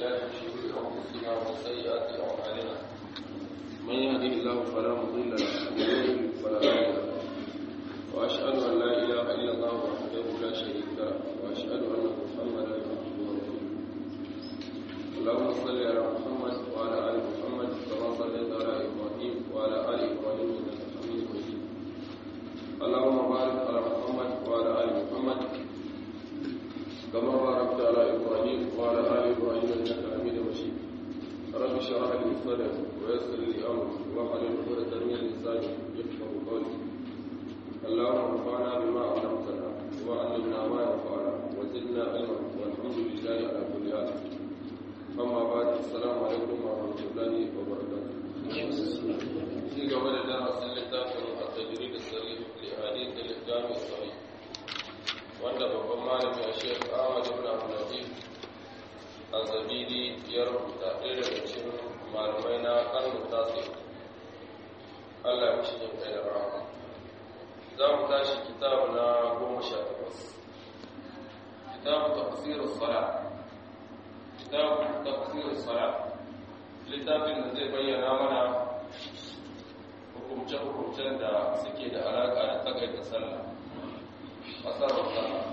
بالله من شرور انفسنا وسيئات اعمالنا من يهده الله فلا مضل له ومن يضلل فلا هادي له واشهد ان لا اله الا الله وحده لا شريك له واشهد ان محمدا عبده ورسوله اللهم صل على محمد وعلى ال محمد كما صليت على ابراهيم وعلى ال ابراهيم انك حميد مجيد اللهم بارك على محمد وعلى ال محمد كما باركت على ابراهيم وعلى ال ابراهيم انك حميد مجيد رب اشرح لي صدري ويسر لي امري واحلل عقدة من لساني يفقهوا قولي اللهم انفعنا بما علمتنا وعلمنا ما ينفعنا وزدنا علما والحمد لله على كل حال اما بعد السلام عليكم ورحمه الله وبركاته في قبل درس littafin التجريد الصريح لأحاديث الإسلام الصحيح wanda babban malami a shek ahmad ibn abdullatif azabidi ya rubuta ɗaya daga cikin malamai na karnu tasi allah ya mishi jin kai da rama za mu tashi kitabu na goma sha takwas kitabu tafsirin sala kitabu tafsirin sala littafin da zai bayyana mana hukumce-hukumcen da suke da alaƙa da takaita sallah أثر الصلاة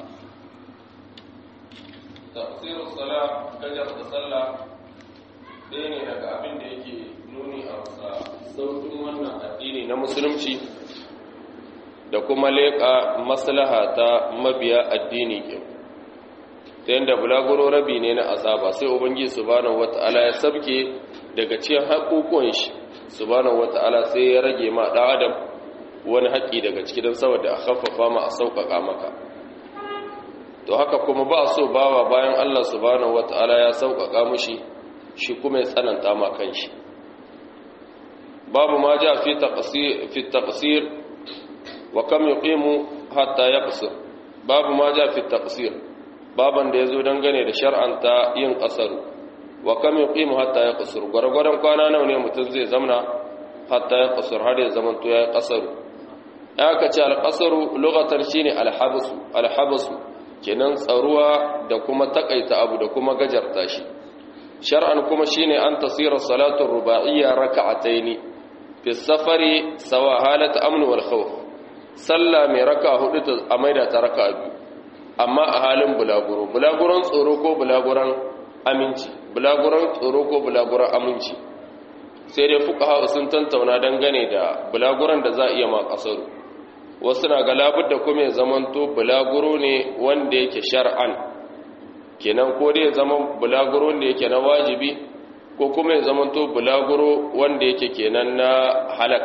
تقصير الصلاة gajar da sallah ɗaya ne daga abin da yake nuni a wasa sautin wannan addini na musulunci da kuma leƙa maslaha ta mabiya addini ke ta yadda bulaguro rabi ne na azaba sai ubangi subhanahu wata'ala ya sabke daga cikin haƙoƙon shi subhanahu wata'ala sai ya rage ma ɗan adam wani haƙƙi daga ciki don saboda a haffafa ma a sauƙaƙa maka to haka kuma ba so bawa bayan Allah subhanahu wata'ala ya sauƙaƙa mushi shi kuma ya tsananta ma kanshi babu ma ja fi taqsir fi taqsir wa kam yuqimu hatta yaqsir babu ma ja fi taqsir baban da yazo dangane da shar'anta yin qasaru wa kam yuqimu hatta yaqsir gwargwadon kwana nawa ne mutum zai zamna hatta yaqsir har ya zamanto ya qasaru aka ce alƙasaru lugatar shi ne alhabasu kenan tsaruwa da kuma takaita abu da kuma gajarta shi shar'an kuma shi ne an tasira salatun ruba'iyya raka'ataini fi safari sawa halata amnu wal khawf sallah mai raka hudu ta a maida ta raka biyu amma a halin bulaguro bulaguron tsoro ko bulaguron aminci bulaguron tsoro ko bulaguron aminci sai dai fuqaha sun tantauna dangane da bulaguron da za a iya ma kasaru wasu na ga labudda kuma ya zamanto bulaguro ne wanda yake shar'an kenan ko dai ya zama bulaguro da yake na wajibi ko kuma ya zamanto bulaguro wanda yake kenan na halak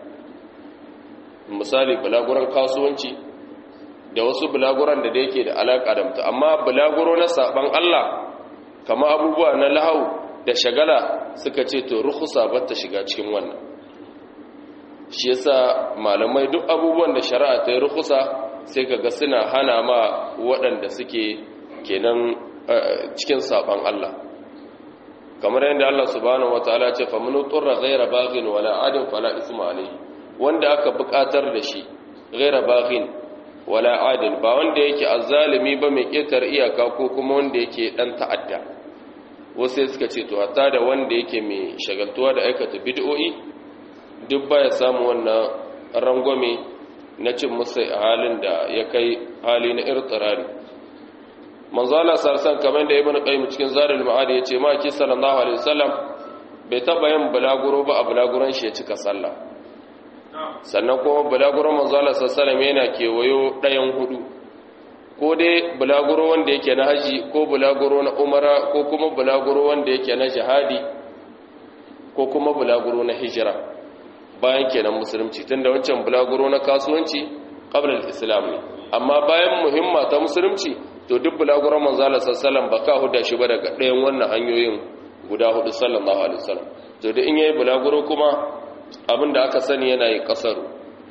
misali bulaguron kasuwanci da wasu bulaguron da yake da alaka da mutu amma bulaguro na saban Allah kama abubuwa na lahau da shagala suka ce to rukhsa ba ta shiga cikin wannan shi yasa malamai duk abubuwan da shari'a ta yi rukusa sai kaga suna hana ma waɗanda suke kenan cikin saban Allah kamar yadda Allah subhanahu wataala ce fa mun turra ghayra baghin wala adin fala isma alayhi wanda aka buƙatar da shi ghayra baghin wala adin ba wanda yake azzalimi ba mai ketar iyaka ko kuma wanda yake dan ta'adda wasu suka ce to hatta da wanda yake mai shagaltuwa da aikata bid'o'i duk baya samu wannan rangwame na cin musu a halin da ya kai hali na irtirari manzala sarsan kamar da ibn qayyim cikin zarul ma'ad ya ce ma ki sallallahu alaihi wasallam bai taba yin bulaguro ba a bulaguron shi ya cika sallah sannan kuma bulaguron manzala sallallahu yana kewayo ɗayan hudu ko dai bulaguro wanda yake na haji ko bulaguro na umara ko kuma bulaguro wanda yake na jihadi ko kuma bulaguro na hijira bayan kenan musulunci tunda wancan bulaguro na kasuwanci qabla al-islam ne amma bayan muhimma ta musulunci to duk bulaguron manzala sallallahu ba ka huda shi ba daga ɗayan wannan hanyoyin guda hudu sallallahu alaihi wasallam to da in yayi bulaguro kuma abinda aka sani yana yi kasaru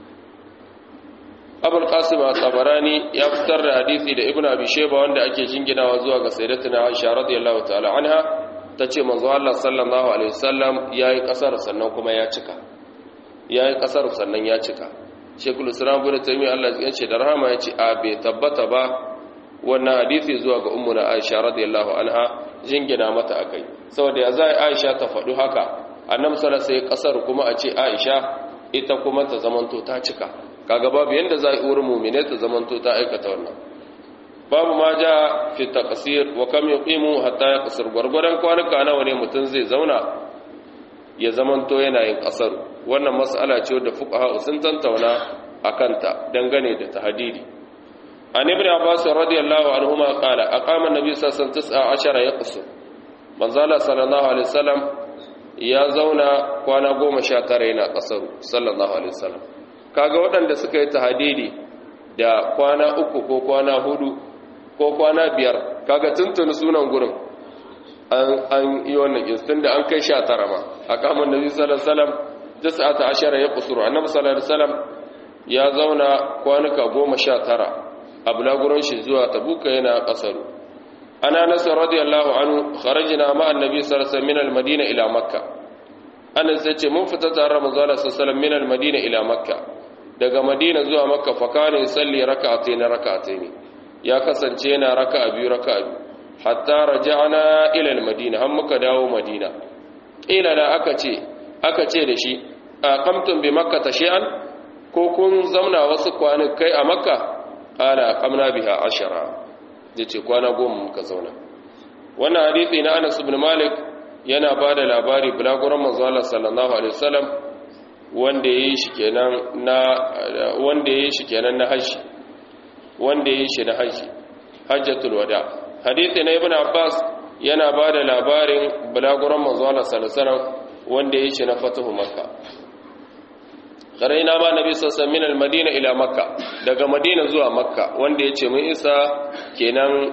abul qasim at-tabarani ya fitar da hadisi da ibnu abi shayba wanda ake jinginawa zuwa ga sayyidatuna aisha radiyallahu ta'ala anha tace manzo Allah sallallahu alaihi wasallam yayi kasar sannan kuma ya cika ya yi ƙasar sannan ya cika shekul islam bude taimi allah ya ce da rahama ya ce a bai tabbata ba wannan hadisi zuwa ga ummuna Aisha radiyallahu anha jingina mata akai saboda ya zai Aisha ta faɗi haka annabi sallallahu alaihi kasar kuma a ce Aisha ita kuma ta zamanto ta cika kaga babu yanda za a yi wurin mu'mine ta zamanto ta aikata wannan babu ma ja fi taqsir wa kam yuqimu hatta yaqsir gurgurdan kwanuka nawa ne mutun zai zauna ya zamanto yana yin kasar wannan mas'ala ce da fuqaha sun tantauna akanta dangane da tahdidi an ibn abbas radiyallahu anhuma qala aqama an-nabi sallallahu alaihi wasallam 19 yaqsur manzala sallallahu alaihi wasallam ya zauna kwana 19 yana kasar sallallahu alaihi wasallam kaga waɗanda suka yi tahdidi da kwana uku ko kwana hudu ko kwana biyar kaga tuntuni sunan gurin an yi wannan instin da an kai sha tara ma a kamar nabi sallallahu alaihi wasallam tis'ata ashara ya kusuru annabi sallallahu alaihi wasallam ya zauna kwanuka goma sha tara a bulaguron shi zuwa tabuka yana kasaru ana nasa radiyallahu anhu kharajna ma annabi sallallahu alaihi wasallam min al-madina ila makka anas yace mun fita tare da manzo sallallahu alaihi wasallam min al-madina ila makka daga madina zuwa makka fa kana yusalli rak'atayn rak'atayn ya kasance yana raka'a biyu raka'a biyu hatta raja'na ila al-madina har muka dawo madina ila da aka ce aka ce da shi aqamtum bi makka tashi'an ko kun zauna wasu kai a makka qala qamna biha ashara yace kwana goma muka zauna wannan hadisi na Anas ibn Malik yana bada labari bulaguran manzo Allah sallallahu alaihi wasallam wanda yayi shi kenan na wanda yayi shi kenan na haji wanda yayi shi na haji hajjatul wada hadisi na ibn Abbas yana bada labarin bulaguran manzo Allah sallallahu alaihi wasallam wanda yayi shi na fatuhu makka karaina ma nabi sassan min al-madina ila makka daga madina zuwa makka wanda yace mun isa kenan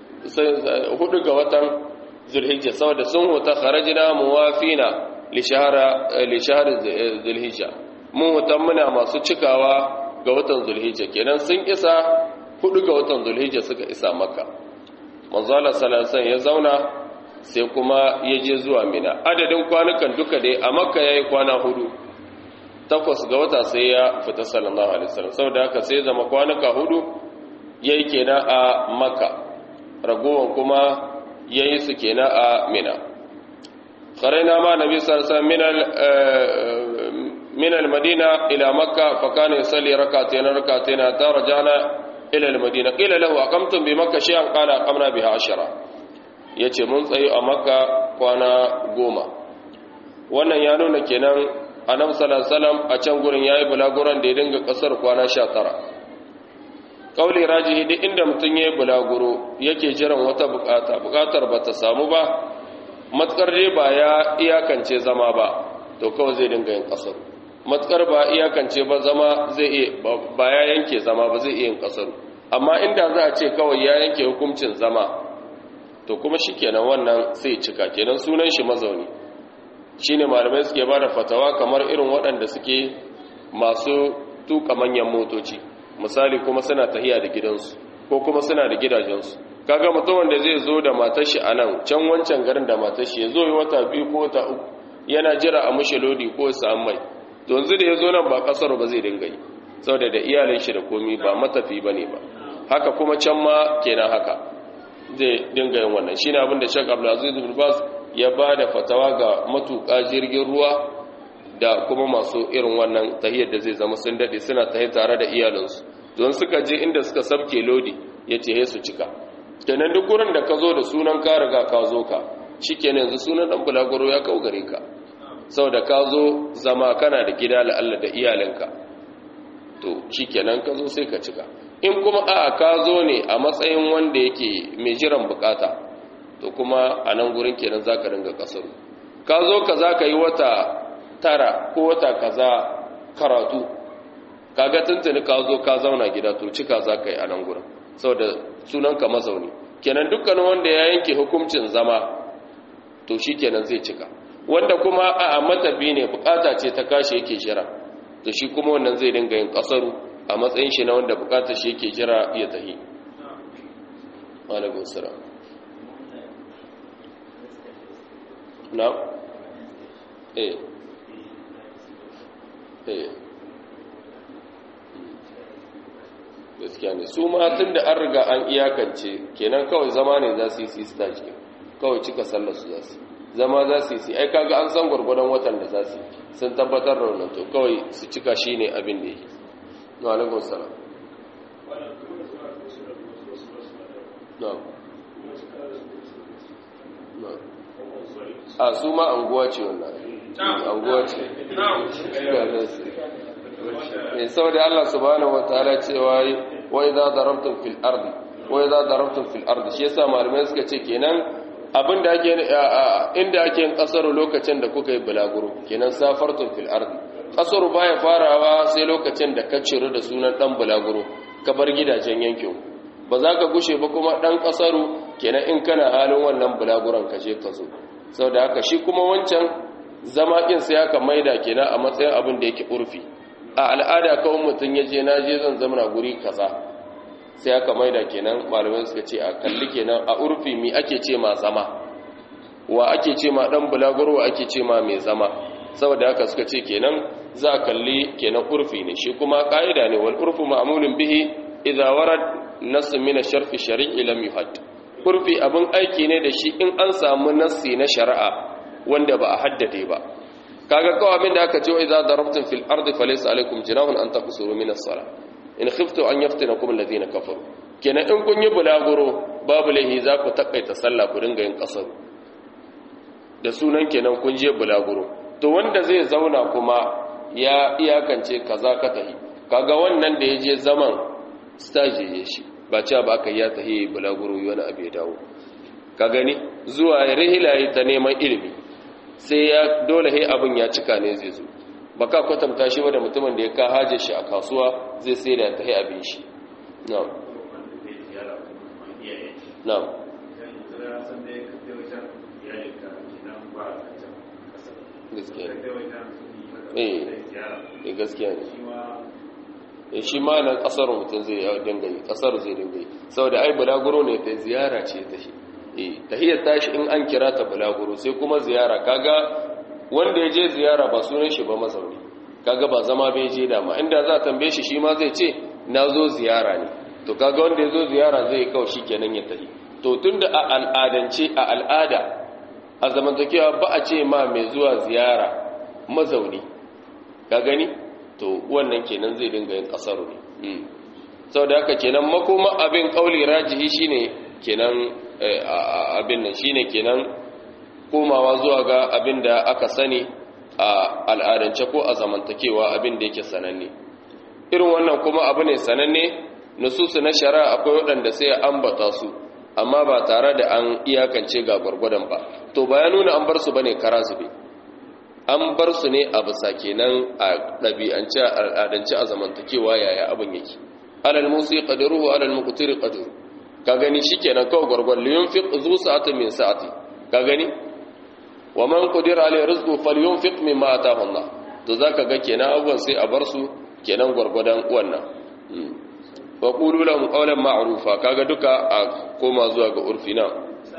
hudu ga watan zulhijja saboda sun huta kharajna muwafina li shahara li shahr zulhijja mun huta muna masu cikawa ga watan zulhijja kenan sun isa hudu ga watan zulhijja suka isa makka manzo Allah sallallahu alaihi ya zauna sai kuma ya je zuwa mina adadin kwanukan duka dai a makka yayi kwana hudu takwas ga wata sai ya fita sallallahu alaihi wasallam saboda haka sai zama kwanuka hudu yayi kenan a makka ragowan kuma yayi su kenan a mina qaraina ma nabi sallallahu alaihi wasallam min al-madina ila makka fa kana yusalli rak'atayn rak'atayn ta rajana ila al-madina qila lahu aqamtum bi makka shay'an qala aqamna biha ashara yace mun tsayo a makka kwana goma wannan ya nuna kenan annabi sallallahu alaihi wasallam a can gurin yayi bulaguran da ya dinga kasar kwana 19 kauli rajihi duk inda mutun yayi bulaguro yake jiran wata bukata bukatar bata samu ba matkar dai ba ya iyakance zama ba to kawai zai dinga yin kasar matkar ba iyakance ba zama zai iya ba ya yanke zama ba zai iya yin kasar amma inda za a ce kawai ya yanke hukuncin zama to kuma shikenan wannan sai cika kenan sunan shi mazauni shine malamai suke ba da fatawa kamar irin waɗanda suke masu tuka manyan motoci misali kuma suna tahiya da gidansu ko kuma suna da gidajensu kaga mutum wanda zai zo da matar shi a nan can wancan garin da matar shi ya zo yi wata biyu ko wata uku yana jira a mushe lodi ko ya mai to yanzu da ya zo nan ba kasar ba zai dinga yi saboda da iyalin shi da komi ba matafi ba ne ba haka kuma can ma kenan haka zai dinga yin wannan shine abin da Sheikh Abdulaziz bin Baz ya ba da fatawa ga matuƙa jirgin ruwa da kuma masu irin wannan tahiyar da zai zama sun daɗe suna tahiyar tare da iyalinsu don suka je inda suka sabke lodi ya ce su cika kenan duk gurin da ka zo da sunan ka riga ka zo ka shi kenan yanzu sunan ɗan bulaguro ya kau gare ka sau da ka zo zama kana da gida la'alla da iyalinka to shi kenan ka zo sai ka cika in kuma a ka zo ne a matsayin wanda yake mai jiran bukata to kuma a nan gurin kenan za ka ringa kasaru ka zo ka za ka yi wata tara ko wata kaza karatu kaga tuntuni ka zo ka zauna gida to cika za ka yi a nan gurin saboda sunanka mazauni kenan dukkanin wanda ya yanke hukuncin zama to shi kenan zai cika wanda kuma a matafi ne bukata ce ta kashe yake jira to shi kuma wannan zai dinga yin kasaru a matsayin shi na wanda bukatar shi yake jira ya tahi alaikun salam na eh eh gaskiya gaskiya ne su ma tun da an riga an iyakance kenan kawai zama ne za su yi sista cikin kawai cika sallar su za su zama za su yi ai kaga an san gwargwadon watan da za su sun tabbatar da wannan to kawai su cika shi ne abin da yake na alaikun salam a su ma anguwa ce wannan anguwa ce ne saboda Allah subhanahu wataala cewa wa idza darabtum fil ardi wa idza darabtum fil ardi shi yasa malamai suka ce kenan abinda ake inda ake yin kasaru lokacin da kuka yi bulaguro kenan safartum fil ardi kasaru baya farawa sai lokacin da ka ciro da sunan dan bulaguro ka bar gidajen yankin ba za ka gushe ba kuma dan kasaru kenan in kana halin wannan bulaguron ka je ka zo saboda haka shi kuma wancan zama kin sai aka maida kenan a matsayin abin da yake urfi a al'ada kawai mutum ya je na je zan zama guri kaza sai aka maida kenan malamai suka ce a kalli kenan a urfi mi ake ce ma zama wa ake ce ma dan bulaguro ake ce ma mai zama saboda haka suka ce kenan za a kalli kenan urfi ne shi kuma ka'ida ne wal urfu ma'mulun bihi idza warad nass min ash-sharfi shar'i lam yuhad urfi abin aiki ne da shi in an samu nassi na shari'a wanda ba a haddade ba kaga kawai abin da aka ce idza darabtum fil ardi falaysa alaykum jinahun an taqsuru min as-salah in khiftu an yaftinakum alladhina kafaru kenan in kun yi bulaguro babu lahi za ku takaita sallah ku dinga yin kasar da sunan kenan kun je bulaguro to wanda zai zauna kuma ya iyakance kaza ka tahi kaga wannan da ya je zaman stage ya shi ba cewa ba aka ya tahi bulaguro wani abu ya dawo ka gani zuwa rihilayi ta neman ilimi sai ya dole he abin ya cika ne zai zo ba ka kwatanta shi da mutumin da ya ka haje shi a kasuwa zai sai da ta abin shi na'am na'am gaskiya eh gaskiya ne shi ma nan kasar mutum zai dinga yi kasar zai dinga yi saboda ai bulaguro ne ta ziyara ce ta shi eh tahiyar tashi in an kira ta bulaguro sai kuma ziyara kaga wanda ya je ziyara ba sunan shi ba mazauni kaga ba zama bai je dama inda za a tambaye shi shi ma zai ce na zo ziyara ne to kaga wanda ya zo ziyara zai yi kawai kenan ya tafi to tunda a al'adance a al'ada a zamantakewa ba a ce ma mai zuwa ziyara mazauni ka gani to wannan kenan zai dinga yin kasaru ne saboda haka kenan makoma abin kauli rajihi shine kenan abin nan shine kenan komawa zuwa ga abin da aka sani a al'adance ko a zamantakewa abin da yake sananne irin wannan kuma abu ne sananne nususu na shari'a akwai waɗanda sai ya ambata su amma ba tare da an iyakance ga gwargwadon ba to ba ya nuna an bar su bane kara zube an bar su ne a bisa kenan a ɗabi'ance a al'adance a zamantakewa yaya abin yake alal musi qadaruhu alal muqtiri qadaru ka gani shikenan kawai gwargwar liyun fiq zu sa'atin min sa'ati ka gani wa man qadira alayhi rizqu falyunfiq mimma ataahu Allah to zaka ga kenan abubuwan sai a bar su kenan gwargwadon wannan wa qulu lahum qawlan ma'rufa kaga duka a koma zuwa ga urfi na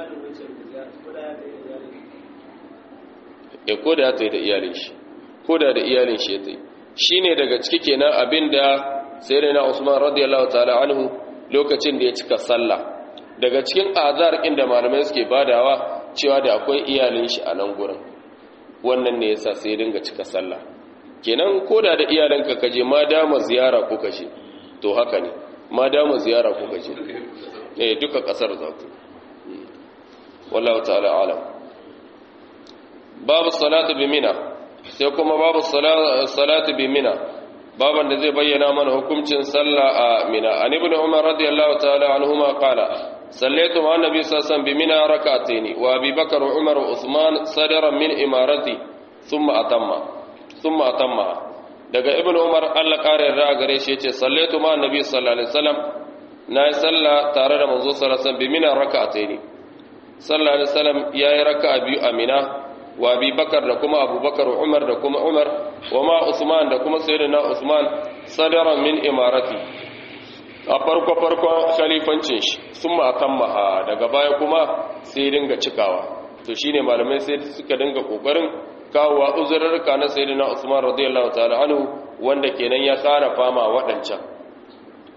e ko da ta yi da iyalin shi ko da da iyalin shi ta yi shine daga ciki kenan abinda sayyidina Usman radiyallahu ta'ala anhu lokacin da ya cika sallah daga cikin azar inda malamai suke badawa cewa da akwai iyalin shi a nan gurin wannan ne yasa sai dinga cika sallah kenan koda da iyalanka kaje ma dama ziyara ko kaje to haka ne ma dama ziyara ko kaje eh duka kasar za ku wallahu ta'ala alam babu salatu bi mina sai kuma babu salatu bi mina baban da zai bayyana mana hukuncin sallah a mina an ibn umar radiyallahu ta'ala anhuma qala sallaitu ma annabi sallallahu alaihi bi mina rak'atayn wa abi bakr wa umar wa usman sadaran min imarati thumma atamma thumma atamma daga ibn umar Allah kare da gare shi yace sallaitu ma annabi sallallahu alaihi wasallam na yi sallah tare da manzo sallallahu alaihi wasallam bi mina rak'atayn sallallahu alaihi wasallam yayi raka'a biyu a mina wa abi bakar da kuma abubakar umar da kuma umar wa ma usman da kuma sayyidina usman sadara min imarati a farko farko khalifancin shi sun makammaha daga baya kuma sai dinga cikawa to shine malamai sai suka dinga kokarin kawowa uzurarka na sayyidina usman radiyallahu ta'ala anhu wanda kenan ya kara fama waɗancan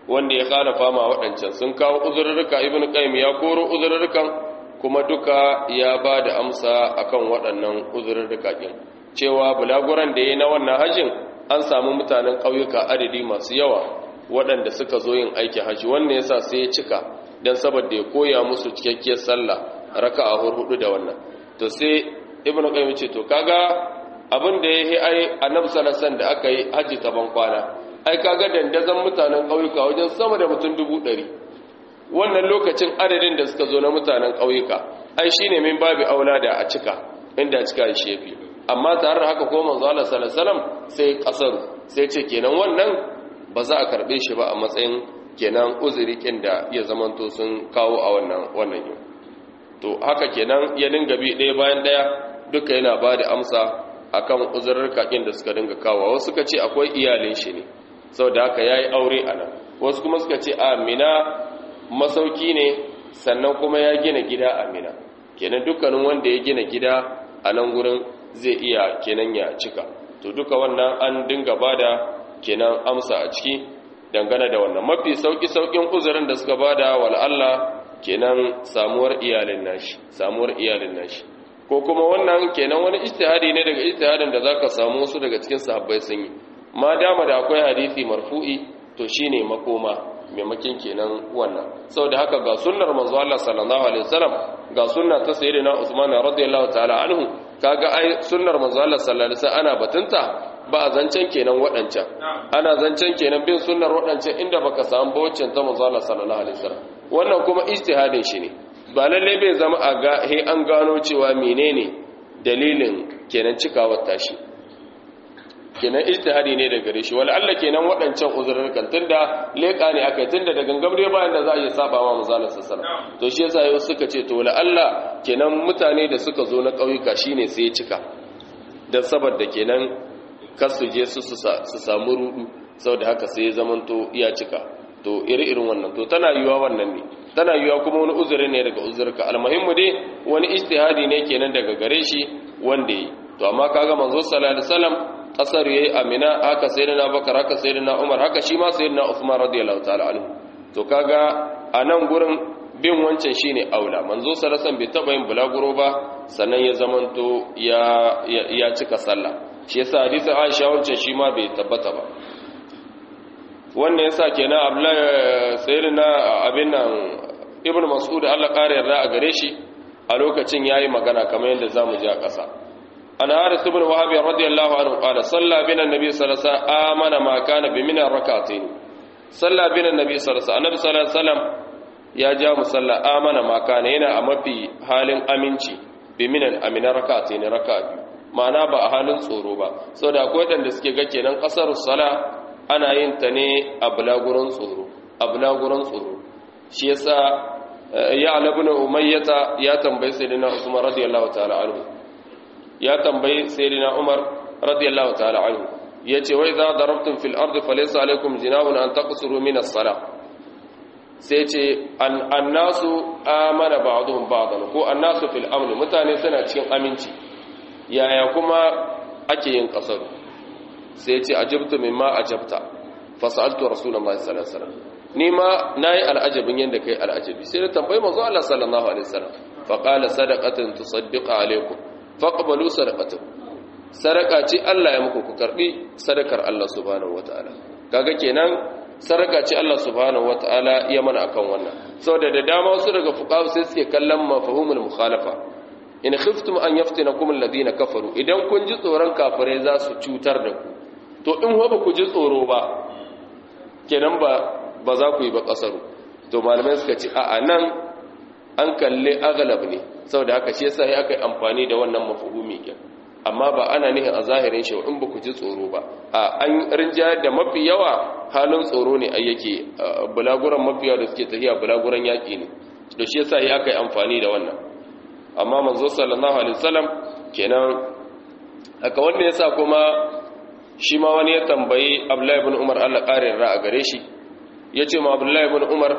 wanda ya khalafa ma waɗancan sun kawo uzurruka ibn qayyim ya koro uzurrukan kuma duka ya ba da amsa akan waɗannan uzurruka din cewa bulaguran da yayi na wannan hajjin an samu mutanen ƙauyuka adadi masu yawa waɗanda suka zo yin aikin haji wannan yasa sai ya cika dan saboda ya koya musu cikakkiyar sallah raka'a hudu da wannan to sai ibn qayyim ce to kaga abin da yayi ai annabi sallallahu alaihi wasallam da aka yi haji ta ban kwana ai kaga dandazon mutanen ƙauyuka wajen sama da mutum dubu ɗari wannan lokacin adadin da suka zo na mutanen ƙauyuka ai shine min babu aula da a cika inda cika shi yafi amma tare da haka ko manzo Allah sallallahu alaihi wasallam sai kasaru sai ce kenan wannan ba za a karbe shi ba a matsayin kenan uzuri kin da ya zamanto sun kawo a wannan wannan yau to haka kenan ya dinga bi ɗaya bayan ɗaya duka yana ba da amsa akan uzurrurka kin da suka dinga kawo wasu suka ce akwai iyalin shi ne saboda haka yayi aure a nan wasu kuma suka ce a mina masauki ne sannan kuma ya gina gida a mina kenan dukkanin wanda ya gina gida a nan gurin zai iya kenan ya cika to duka wannan an dinga bada kenan amsa a ciki dangane da wannan mafi sauki saukin uzurin da suka bada wal Allah kenan samuwar iyalin nashi samuwar iyalin nashi ko kuma wannan kenan wani ijtihadi ne daga ijtihadin da zaka samu wasu daga cikin sahabbai sun yi ma dama da akwai hadisi marfu'i to shine makoma maimakin kenan wannan saboda haka ga sunnar manzo Allah sallallahu alaihi wasallam ga sunna ta sayyidina Usman radiyallahu ta'ala anhu kaga ai sunnar manzo Allah sallallahu alaihi wasallam ana batunta ba a zancen kenan waɗancan ana zancen kenan bin sunnar waɗancan inda baka samu bawacin ta manzo Allah sallallahu alaihi wasallam wannan kuma ijtihadin shi ne ba lalle bai zama a ga he an gano cewa menene dalilin kenan cikawar tashi kenan ijtihadi ne da gare shi wala Allah kenan waɗancan uzurrukan tunda leka ne akai tunda da gangam dai bayan da za a yi saba wa manzo Allah sallallahu alaihi wasallam to shi yasa yau suka ce to wala Allah kenan mutane da suka zo na ƙauyuka shine sai ya cika dan saboda kenan kar su je su su samu rudu saboda haka sai ya zamanto iya cika to iri-irin wannan to tana yiwa wannan ne tana yiwa kuma wani uzuri ne daga uzurka almuhimmu dai wani ijtihadi ne kenan daga gare shi wanda yi to amma kaga manzo sallallahu alaihi wasallam kasar yayi amina haka sayyidina bakar haka sayyidina umar haka shi ma sayyidina usman radiyallahu ta'ala anhu to kaga a nan gurin bin wancan shine aula manzo sallallahu alaihi wasallam bai taba yin bulaguro ba sannan ya zamanto ya ya cika sallah shi yasa hadisin Aisha wancan shi ma bai tabbata ba wannan yasa kenan Abdullahi sayyidina abin nan Ibn Mas'ud Allah kare yarda a gare shi a lokacin yayi magana kamar yadda zamu ji a ƙasa an Haris ibn Wahab radiyallahu anhu qala salla bina an-nabi sallallahu alaihi wasallam amana ma kana bi min rak'atayn salla bina an-nabi sallallahu alaihi wasallam annabi sallallahu alaihi wasallam ya ja musalla amana ma kana yana a mafi halin aminci bi min amina rak'atayn raka'a biyu ma'ana ba a halin tsoro ba saboda akwai wadanda suke ga kenan kasar sala ana yin ta ne a bulaguran tsoro a bulaguran tsoro shi yasa ya alabuna umayyata ya tambayi sayyidina usman radiyallahu ta'ala anhu ya tambayi sayyidina umar radiyallahu ta'ala anhu yace wa idza darabtum fil ardi falaysa alaykum jinahun an taqsuru min as-salah sai ce annasu amana ba'dhum ba'dan ko annasu fil amn mutane suna cikin aminci yaya kuma ake yin kasar sai ce ajabtu mimma ajabta fasaltu rasulullahi sallallahu alaihi wasallam ni ma nayi al'ajabin yanda kai al'ajabi sai da tambayi manzo Allah sallallahu alaihi wasallam fa qala sadaqatan tusaddiqu alaikum faqbalu sadaqatan sadaka ce Allah ya muku ku karbi sadakar Allah subhanahu wataala kaga kenan sadaka ce Allah subhanahu wataala ya mana akan wannan saboda da dama wasu daga fuqaha sai suke kallon mafhumul mukhalafa in khiftum an yaftinakum alladhina kafaru idan kun ji tsoron kafirai za su cutar da ku to in ba ku ji tsoro ba kenan ba ba za ku yi ba kasaru to malamai suka ce a nan an kalle agalab ne saboda haka shi yasa aka yi amfani da wannan mafhumi ke amma ba ana nihin a zahirin shi in ba ku ji tsoro ba a an rinjayar da mafi yawa halin tsoro ne ai yake bulaguran mafi yawa da suke tafiya bulaguran yaƙi ne da shi yasa aka yi amfani da wannan amma manzo sallallahu alaihi wasallam kenan haka wanda yasa kuma shi ma wani ya tambayi Abdullahi ibn Umar Allah ƙarin ra a gare shi yace ma Abdullahi ibn Umar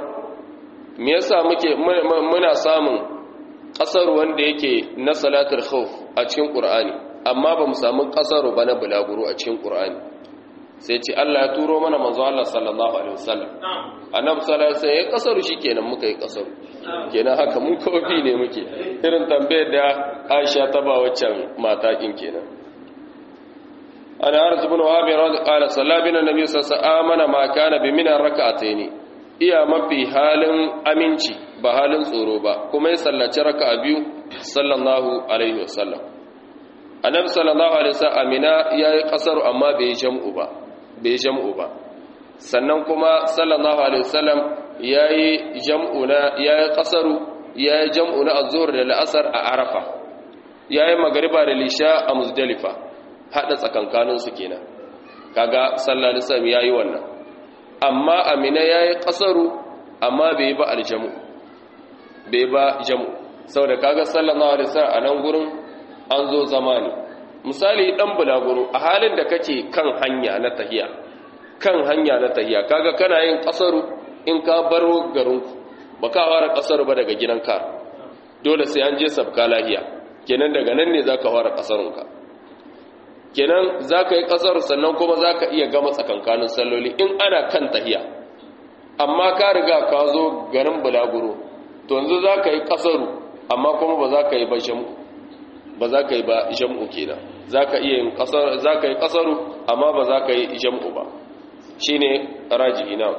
me yasa muke muna samun kasar wanda yake na salatul khawf a cikin Qur'ani amma ba mu samu kasar ba na bulaguro a cikin Qur'ani sai ce Allah ya turo mana manzo Allah sallallahu alaihi wasallam annabi sallallahu alaihi wasallam ya kasaru shikenan muka yi kasaru kenan haka mun kofi ne muke irin tambayar da Aisha ta ba waccan mata kin kenan ana arzu bin wahabi radhi qala sallabina nabi sallallahu alaihi wasallam amana ma kana bi min rak'ataini iya mafi halin aminci ba halin tsoro ba kuma ya sallaci raka'a biyu sallallahu alaihi wasallam annabi sallallahu alaihi wasallam amina yayi kasaru amma bai jam'u ba bai jam'u ba sannan kuma sallallahu alaihi wasallam yayi jam'u na yayi kasaru yayi jam'u na az-zuhr da al-asr a arafa yayi magriba da lisha a muzdalifa hada tsakankanin su kenan kaga sallallahu alaihi wasallam yayi wannan amma amina yayi kasaru amma bai ba al-jam'u bai ba jam'u saboda kaga sallallahu alaihi wasallam a nan gurin an zo zamani misali dan bulaguro a halin da kake kan hanya na tahiya kan hanya na tahiya kaga kana yin kasaru in ka baro garinku baka fara kasaru ba daga gidanka dole sai an je sabka lahiya kenan daga nan ne zaka fara kasarunka kenan zaka yi kasaru sannan kuma zaka iya gama tsakankanin salloli in ana kan tahiya amma ka riga ka zo garin bulaguro to yanzu zaka yi kasaru amma kuma ba za ka yi ba shamu ba za ka yi ba jam'u kenan za ka iya yin kasar za ka yi kasaru amma ba za ka yi jam'u ba shi ne rajihi na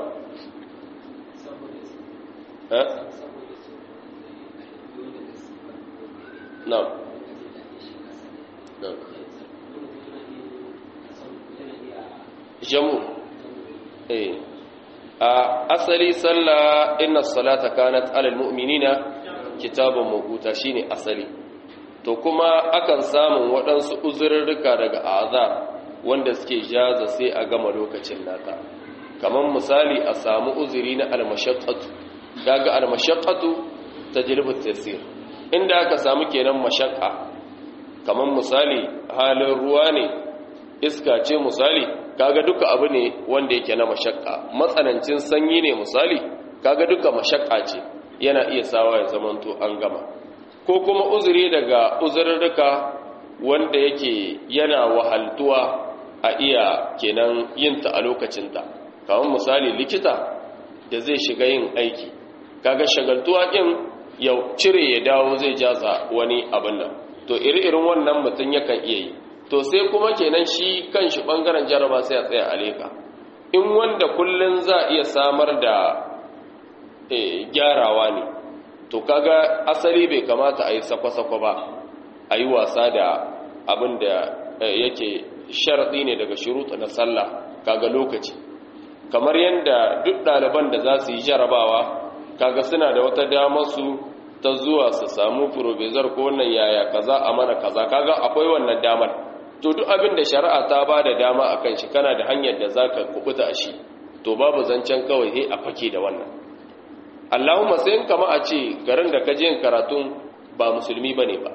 na jam'u eh a asali sallah inna salata kanat alal mu'minina kitabun mabuta shine asali to kuma akan samun waɗansu uzurrurruka daga azar wanda suke jaza sai a gama lokacin nata kamar misali a samu uzuri na almashaqqatu daga almashaqqatu tajribu tasir inda aka samu kenan mashaqqa kamar misali halin ruwa ne iska ce misali kaga duka abu ne wanda yake na mashaqqa matsanancin sanyi ne misali kaga duka mashaqqa ce yana iya sawa ya zamanto an gama ko kuma uzuri daga uzurruka wanda yake yana wahaltuwa a iya kenan yinta a lokacinta kamar misali likita da zai shiga yin aiki kaga shagaltuwa ɗin ya cire ya dawo zai jaza wani abin nan to iri-irin wannan mutum yakan iya yi to sai kuma kenan shi kan shi ɓangaren jaraba sai a tsaya a leka in wanda kullum za a iya samar da gyarawa ne to kaga asali bai kamata a yi sakwa-sakwa ba a yi wasa da abin da yake sharaɗi ne daga shuruɗa na sallah kaga lokaci kamar yadda duk ɗaliban da za su yi jarabawa kaga suna da wata damar su ta zuwa su samu furobezar ko wannan yaya kaza a mana kaza kaga akwai wannan damar to duk abin da shari'a ta ba da dama a kan shi kana da hanyar da za ka kubuta a shi to babu zancen kawai sai a fake da wannan Allahumma sai in kama a ce garin da ka je karatun ba musulmi bane ba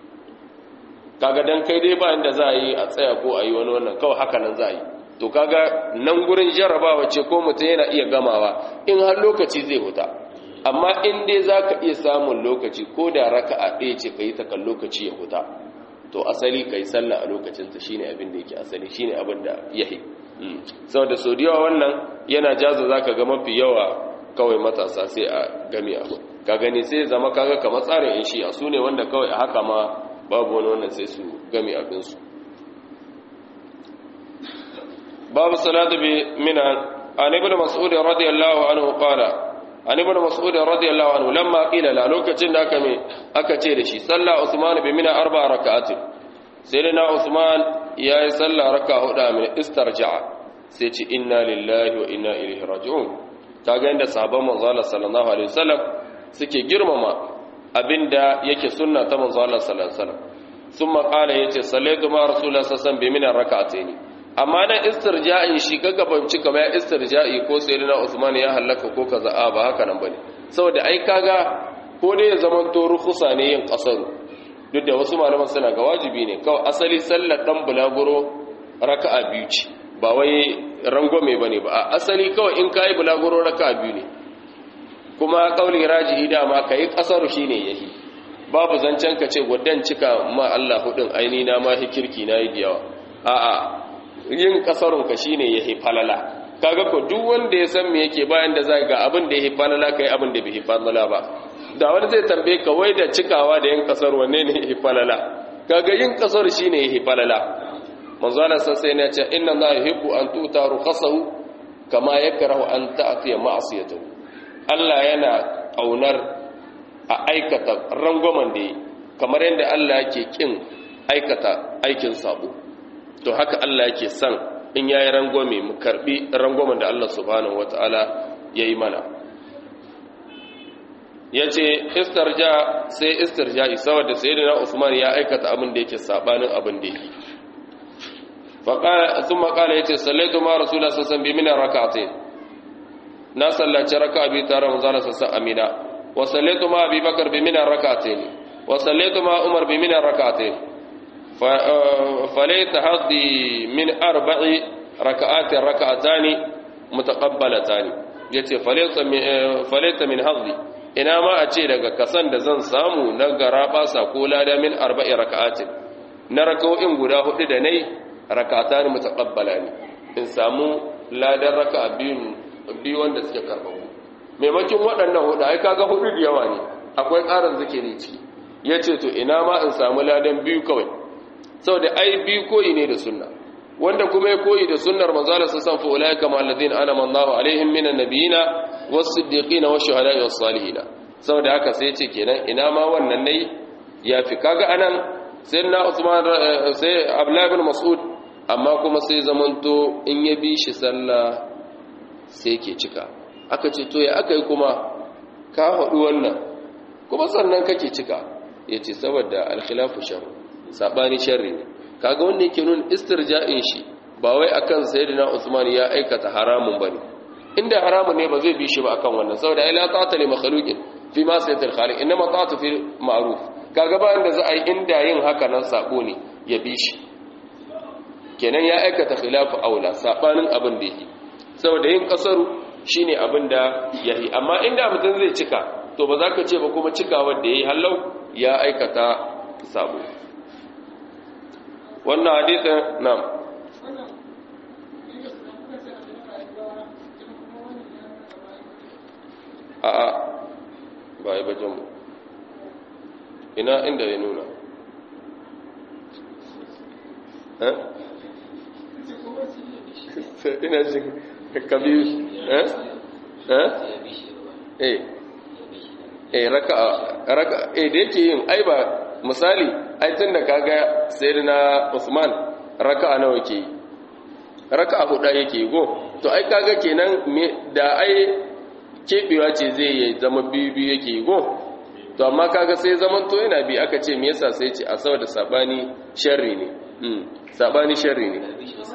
kaga dan kai dai ba inda za a yi a tsaya ko a yi wani wannan kawai haka nan za a yi to kaga nan gurin jarrabawa ce ko mutum yana iya gamawa in har lokaci zai huta amma in dai za ka iya samun lokaci ko da raka a ɗaya ce ka yi takan lokaci ya huta to asali ka yi sallah a lokacinta shi ne abin da yake asali shi ne abin da ya yi saboda sau da yawa wannan yana jaza za ka ga mafi yawa kawai matasa sai a gami abu ka gani sai zama kaga kamar tsarin in shi a su ne wanda kawai a haka ma babu wani wannan sai su gami abinsu babu salatu bi mina an ibn mas'ud radiyallahu anhu qala an ibn mas'ud radiyallahu anhu lamma qila la lokacin da aka me aka ce da shi salla usman bi mina arba rak'atin sayyidina usman yayi salla raka huda min istarja'a sai ce inna lillahi wa inna ilaihi raji'un kaga inda sahabban manzo Allah sallallahu alaihi wasallam suke girmama abinda yake sunna ta manzo Allah sallallahu alaihi wasallam thumma qala yace sallaitu ma rasulullah sallallahu alaihi wasallam bi min rak'atayn amma dan istirja'in shi kaga banci kamar ya istirja'i ko sayyidina Usman ya halaka ko kaza a ba haka nan bane saboda ai kaga ko dai ya zaman to rukhsa ne yin qasaru duk da wasu malaman suna ga wajibi ne kawai asali sallar dan bulaguro raka'a biyu ce ba wai rangwame ba ne ba a asali kawai in ka yi bulaguro raka biyu ne kuma kauli rajihi dama ka yi ƙasaru shi ne yahi babu zancen ka ce gudan cika ma Allah hudun aini na ma kirki na yi yawa a'a yin kasarun ka shine yahi falala kaga ko duk wanda ya san me yake bayan da zai ga abin da yahi falala kai abin da bai falala ba da wani zai tambaye ka wai da cikawa da yin kasar wanne ne yahi falala kaga yin kasar shine yahi falala manzo Allah sai ne ya ce inna Allah yuhibbu an tuta rukhasahu kama yakrahu an ta'tiya ma'siyatahu Allah yana kaunar a aikata rangwamen da kamar yadda Allah yake kin aikata aikin sabo to haka Allah yake son in yayi rangwame mu karbi rangwamen da Allah subhanahu wataala yayi mana yace istirja sai istirja'i saboda sayyidina Usman ya aikata abin da yake sabanin abin da yake faqala thumma qala yace sallaitu ma rasulullah sallallahu alaihi wasallam bi min rak'atayn na sallaci raka'a bi tare manzo sallallahu alaihi wasallam amina wa sallaitu ma abi bakr bi min rak'atayn wa sallaitu ma umar bi min rak'atayn فليت هذه من أربع ركعات ركعتان متقبلتان yace falaita min hadhi ina ma a ce daga kasan da zan samu na garaba ko lada min arba'i raka'atin na raka'o'in guda hudu da nai rak'atan mutaqabbalani in samu ladan raka'a biyu biyu wanda suke karbabu maimakon waɗannan hudu ai kaga hudu da yawa ne akwai ƙarin zikiri ciki yace to ina ma in samu ladan biyu kawai saboda ai biyu koyi ne da sunna wanda kuma ya koyi da sunnar manzala sa san fa ulaika ma alladhina anama Allahu alaihim minan nabiyina was-siddiqina wash-shuhada'i was-salihin saboda haka sai ce kenan ina ma wannan nayi yafi kaga anan sayyidina Usman sai Abdullah ibn Mas'ud amma kuma sai zamanto in ya bi shi sallah sai ke cika aka ce to ya aka yi kuma ka haɗu wannan kuma sannan kake cika yace saboda al-khilafu sharr sabani sharri ne kaga wanda yake nuna istirja'in shi ba wai akan sayyidina Usman ya aikata haramun bane inda haramun ne ba zai bi shi ba akan wannan saboda ai la ta'ata li makhluqin fi ma sayyidir khaliq inma ta'atu fi ma'ruf kaga ba inda za a yi inda yin haka nan sabo ne ya bi shi kenan ya aikata khilafu aula sabanin abin da yake saboda yin kasaru shine abin da yayi amma inda mutum zai cika to ba za ka ce ba kuma cikawar da yayi hallau ya aikata sabo wannan hadisin nam a a ba yi bajen mu ina inda ya nuna ina jin kabiru eh eh eh raka raka eh da yake yin ai ba misali ai tun da kaga sayyidina Usman raka'a nawa yake yi raka'a huda yake yi go to ai kaga kenan da ai kebewa ce zai yi zama biyu biyu yake yi go to amma kaga sai zaman to yana bi aka ce me yasa sai ce a saboda sabani sharri ne hmm sabani sharri ne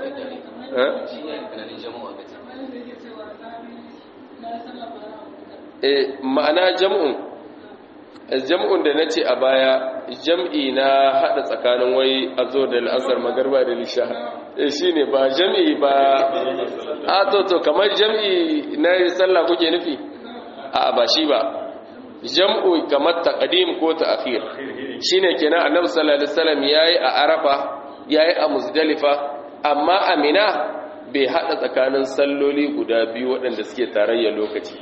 eh ma'ana jam'un jam'un da na ce a baya jam'i na haɗa tsakanin wai a zo da al'asar magarba da lisha shi ne ba jam'i ba a to to kamar jam'i na sallah kuke nufi a ba shi ba jam'u kamar taqdim ko ta'khir shine kenan annabi sallallahu alaihi wasallam yayi a arafa yayi a muzdalifa amma amina bai haɗa tsakanin salloli guda biyu waɗanda suke tarayya lokaci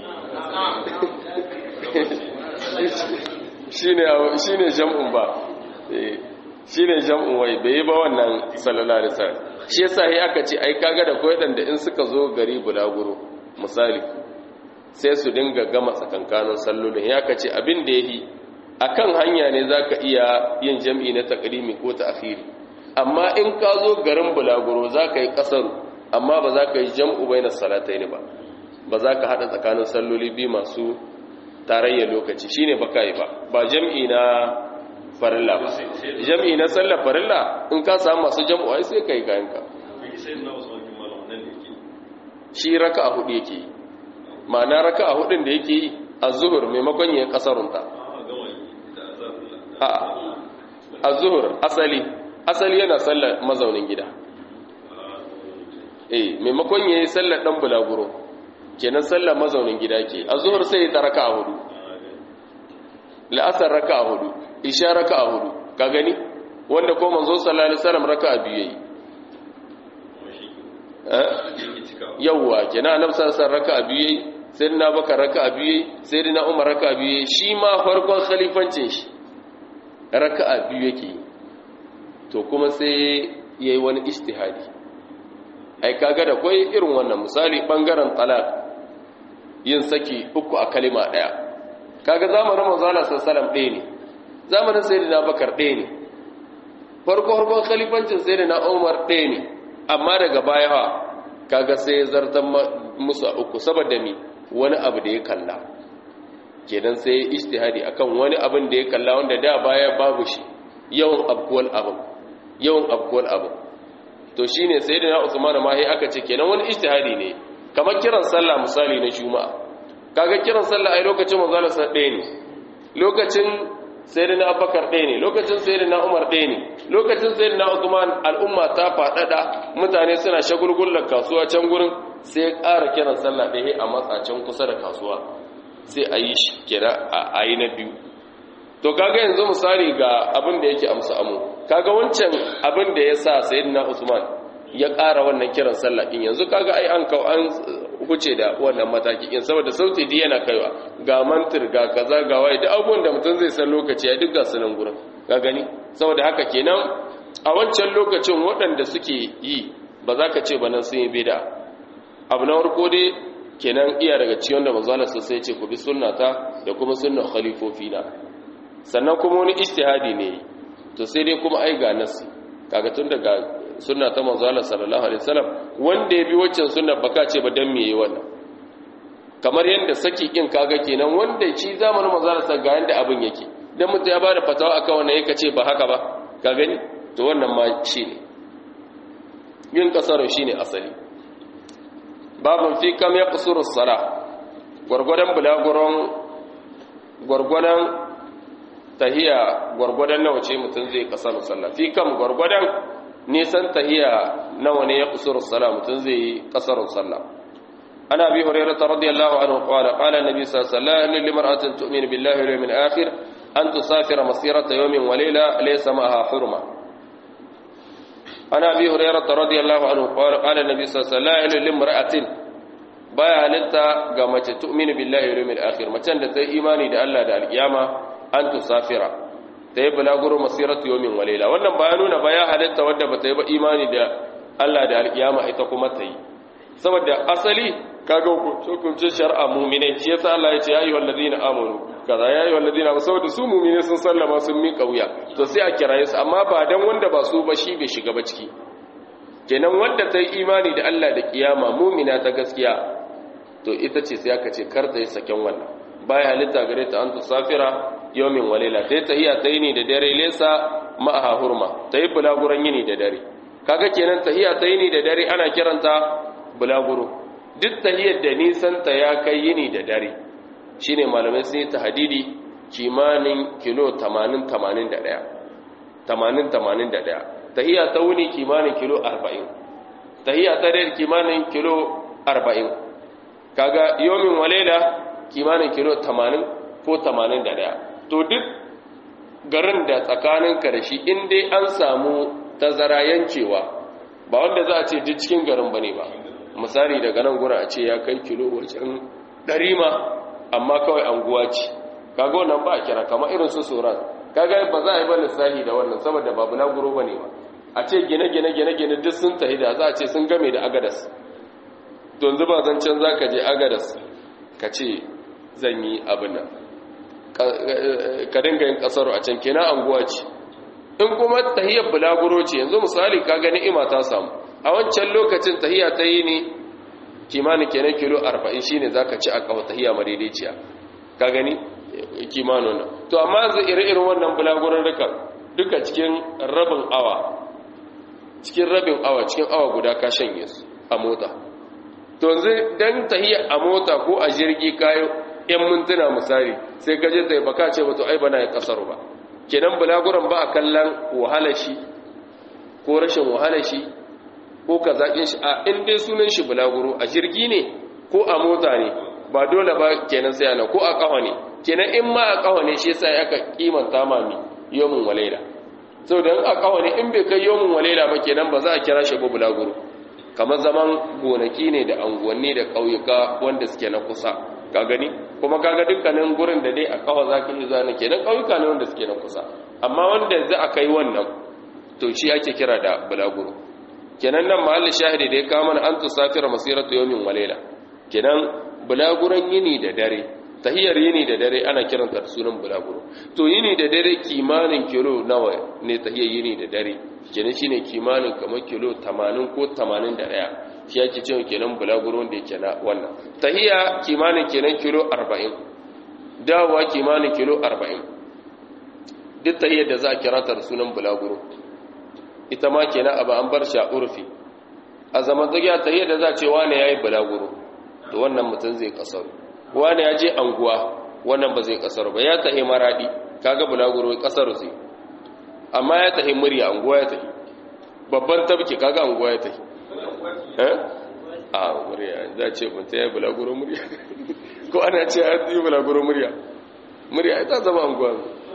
shi ne jam'un ba shi ne jam'un wai bai yi ba wannan sallallahu alaihi wasallam shi yasa yi aka ce ai kaga da koyar da in suka zo gari bulaguro misali sai su dinga gama tsakankanin sallolin ya ka ce abin da yayi akan hanya ne zaka iya yin jam'i na taqdimi ko ta'khiri amma in ka zo garin bulaguro zaka yi kasaru amma ba za ka yi jam'u bainas salataini ba ba za ka hada tsakanin salloli biyu masu tarayya lokaci shine baka yi ba ba jam'i na farilla ba jam'i na sallar farilla in ka samu masu jam'u ai sai kai kayan ka shi raka'a hudu yake yi ma'ana raka'a hudun da yake yi az-zuhur maimakon yin kasarunta a az-zuhur asali asali yana sallar mazaunin gida eh maimakon yayi sallar dan bulaguro kenan sallar mazaunin gida ke a zuhur sai ta raka a hudu la'asar raka a hudu isha raka a hudu ka gani wanda ko manzo sallallahu alaihi wasallam raka a biyu yayi yawwa kenan annabi sallallahu alaihi raka'a biyu sayyidina bakar raka'a biyu sayyidina umar raka'a biyu shi ma farkon khalifancin shi raka'a biyu yake to kuma sai yayi wani ijtihadi ai kaga da kai irin wannan misali bangaren talaq yin saki uku a kalima daya kaga zamanin manzo Allah sallallahu alaihi wasallam ɗaya ne zamanin sayyidina bakar ɗaya ne farko farkon khalifancin sayyidina umar ɗaya ne amma daga baya ha kaga sai ya zartar musu a uku saboda mi wani abu da ya kalla kenan sai ya ijtihadi akan wani abin da ya kalla wanda da baya babu shi yawan abkuwal abu yawan abkuwal abu to shine sayyidina Usman ma sai aka ce kenan wani ijtihadi ne kamar kiran sallah misali na juma'a kaga kiran sallah ai lokacin manzo Allah ɗaya ne lokacin sayyidina Abubakar ɗaya ne lokacin sayyidina Umar ɗaya ne lokacin sayyidina Uthman al'umma ta faɗaɗa mutane suna shagulgullar kasuwa can gurin sai ya ƙara kiran sallah ɗaya a matsacin kusa da kasuwa sai a yi shi kira a yi na biyu to kaga yanzu misali ga abin da yake amsa amu kaga wancan abin da ya sa sayyidina Usman ya ƙara wannan kiran sallah in yanzu kaga ai an kau an huce da wannan mataki in saboda sauti di yana kaiwa ga mantir ga kaza ga waye da abubuwan da mutum zai san lokaci ya duk ga sunan gurin ga gani saboda haka kenan a wancan lokacin waɗanda suke yi ba za ka ce ba nan sun yi bida abu na farko dai kenan iya daga ciwon da manzo Allah sai ce ku bi sunnata da kuma sunnar khalifofi na sannan kuma wani ijtihadi ne to sai dai kuma ai ga nasi kaga tun daga sunna ta manzo Allah sallallahu alaihi wasallam wanda ya bi waccan sunna baka ce ba dan me yayi wannan kamar yanda saki kin kaga kenan wanda shi zamanin manzo Allah ga yanda abin yake dan mutum ya bada fatawa akan wannan yake ce ba haka ba ka gani to wannan ma shine yin kasaro shine asali babun fi kam yaqsuru as-salah gurgurdan bulaguron gurgurdan tahiya gurgurdan nawa ce mutum zai kasar sallah fi kam gurgurdan nisan tahiya nawa ne ya kusuru sala mutum zai yi kasarun sallah ana bi hurairah radiyallahu anhu qala qala an-nabi sallallahu alaihi wasallam limar'atin tu'minu billahi wal yawmil akhir an tusafira masirata yawmin wa layla laysa ma'aha hurma ana bi hurairah radiyallahu anhu qala qala an-nabi sallallahu alaihi wasallam limar'atin baya halitta ga mace tu'minu billahi wal yawmil akhir macen da ta imani da Allah da alkiyama an tusafira ta yi bulaguro masiratu yomin walela wannan ba ya nuna ba ya halitta wadda ba ta yi ba imani da Allah da alkiyama ita kuma ta yi saboda asali kaga hukuncin shar'a mu'mine shi yasa Allah ya ce ya ayyuhal ladina amanu kaza ya ayyuhal ladina saboda su mu'mine sun sallama sun miƙa wuya to sai a kiraye su amma ba dan wanda ba su ba shi bai shiga ba ciki kenan wanda ta yi imani da Allah da kiyama mu'mina ta gaskiya to ita ce sai aka ce kar ta yi saken wannan baya halitta gare ta an tusafira yomin walila ta yi tahiya ta yini da dare lesa ma'aha hurma ta yi bulaguran yini da dare kaga kenan tahiya ta yini da dare ana kiranta bulaguro duk tahiyar da nisanta ya kai yini da dare shine malamai sun yi tahadidi kimanin kilo 80-81 80-81 tahiya ta wuni kimanin kilo 40 tahiya ta dare kimanin kilo 40 kaga yomin walila kimanin kilo 80 ko 81 to duk garin da tsakanin karshe in dai an samu tazara yankewa ba wanda za a ce duk cikin garin bane ba misali daga nan gura a ce ya kai kilo wajen ɗari ma amma kawai anguwa ce kaga wannan ba a kira kama irin su tsoron kaga ba za a yi ba lissahi da wannan saboda babu na guro bane ba a ce gine-gine gine-gine duk sun tahi da za a ce sun game da agadas don zuba zancen za ka je agadas ka ce zan yi abin nan ka dinga yin kasaro a can kenan anguwa ce in kuma tahiyar bulaguro ce yanzu misali ka gani ima ta samu a wancan lokacin tahiya ta yi ne kimanin kenan kilo 40 shine zaka ci a kawo tahiya madaidaiciya ka gani kimanin nan to amma yanzu ire-iren wannan bulaguron duka duka cikin rabin awa cikin rabin awa cikin awa guda ka shanye su a mota to yanzu dan tahiya a mota ko a jirgi kayo yan mintuna misali sai ka je tsaye baka ce wato ai bana ya kasar ba kenan bulaguran ba a kallon wahalar shi ko rashin wahalar shi ko ka zaƙin shi a inda sunan shi bulaguro a jirgi ne ko a mota ne ba dole ba kenan sai ana ko a ƙawa ne kenan in ma a ƙawa ne shi sai aka kimanta mami yomin walaila sau da a ƙawa ne in bai kai yomin walaila ba kenan ba za a kira shi ba bulaguro kamar zaman gonaki ne da anguwanni da ƙauyuka wanda suke na kusa ka gani kuma kaga dukkanin gurin da dai a kawa za ka yi zane kenan ƙauyuka ne wanda suke na kusa amma wanda za a kai wannan to shi ake kira da bulaguro kenan nan mahallin shahidi da ya kama na an tusafira masiratu yawmin walela kenan bulaguran yini da dare tahiyar yini da dare ana kiranta da sunan bulaguro to yini da dare kimanin kilo nawa ne tahiyar yini da dare kenan shine kimanin kamar kilo 80 ko 81 shi yake cewa kenan bulaguro da yake na wannan tahiya kimanin kenan kilo 40 dawowa kimanin kilo 40 duk tahiyar da za a kira ta da sunan bulaguro ita ma kenan abu an bar shi a urfi a zaman tsakiya tahiyar da za a ce wane yayi bulaguro to wannan mutum zai kasaru wani ya je anguwa wannan ba zai kasar ba ya tahi maradi kaga bulaguro kasar zai amma ya tahi murya anguwa ya tahi babban tabki kaga anguwa ya tahi eh a murya za ce mun ta yi bulaguro murya ko ana ce ya yi bulaguro murya murya ita zama anguwa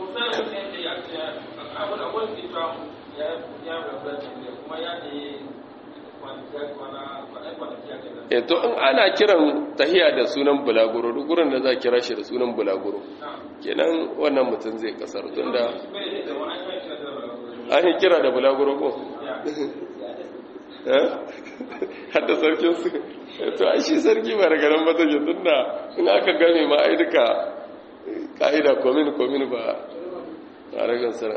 e to in ana kiran tahiya da sunan bulaguro duk gurin da za kira shi da sunan bulaguro kenan wannan mutum zai kasar tun da an yi kira da bulaguro ko hadda sarkin su to a shi sarki ba daga nan mata ke tun da in aka game ma ai duka ka'ida komin komin ba a ragar sana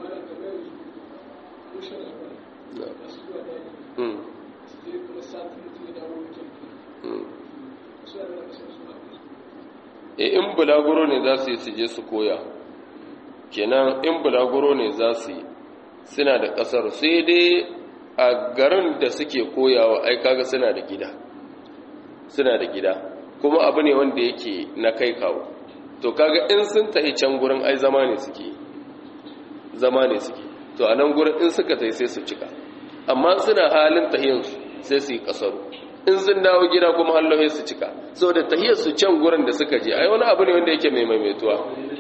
e in bulaguro ne za su yi su je su koya kenan in bulaguro ne za su yi suna da kasar sai dai a garin da suke koyawa ai kaga suna da gida suna da gida kuma abu ne wanda yake na kai kawo to kaga in sun tahi can gurin ai zama ne suke zama ne suke to a nan gurin in suka tahi sai su cika amma suna halin tahiyansu sai su yi kasaru in sun dawo gida kuma hallohe su cika so da tahiyar su can gurin da suka je ai wani abu ne wanda yake mai maimaituwa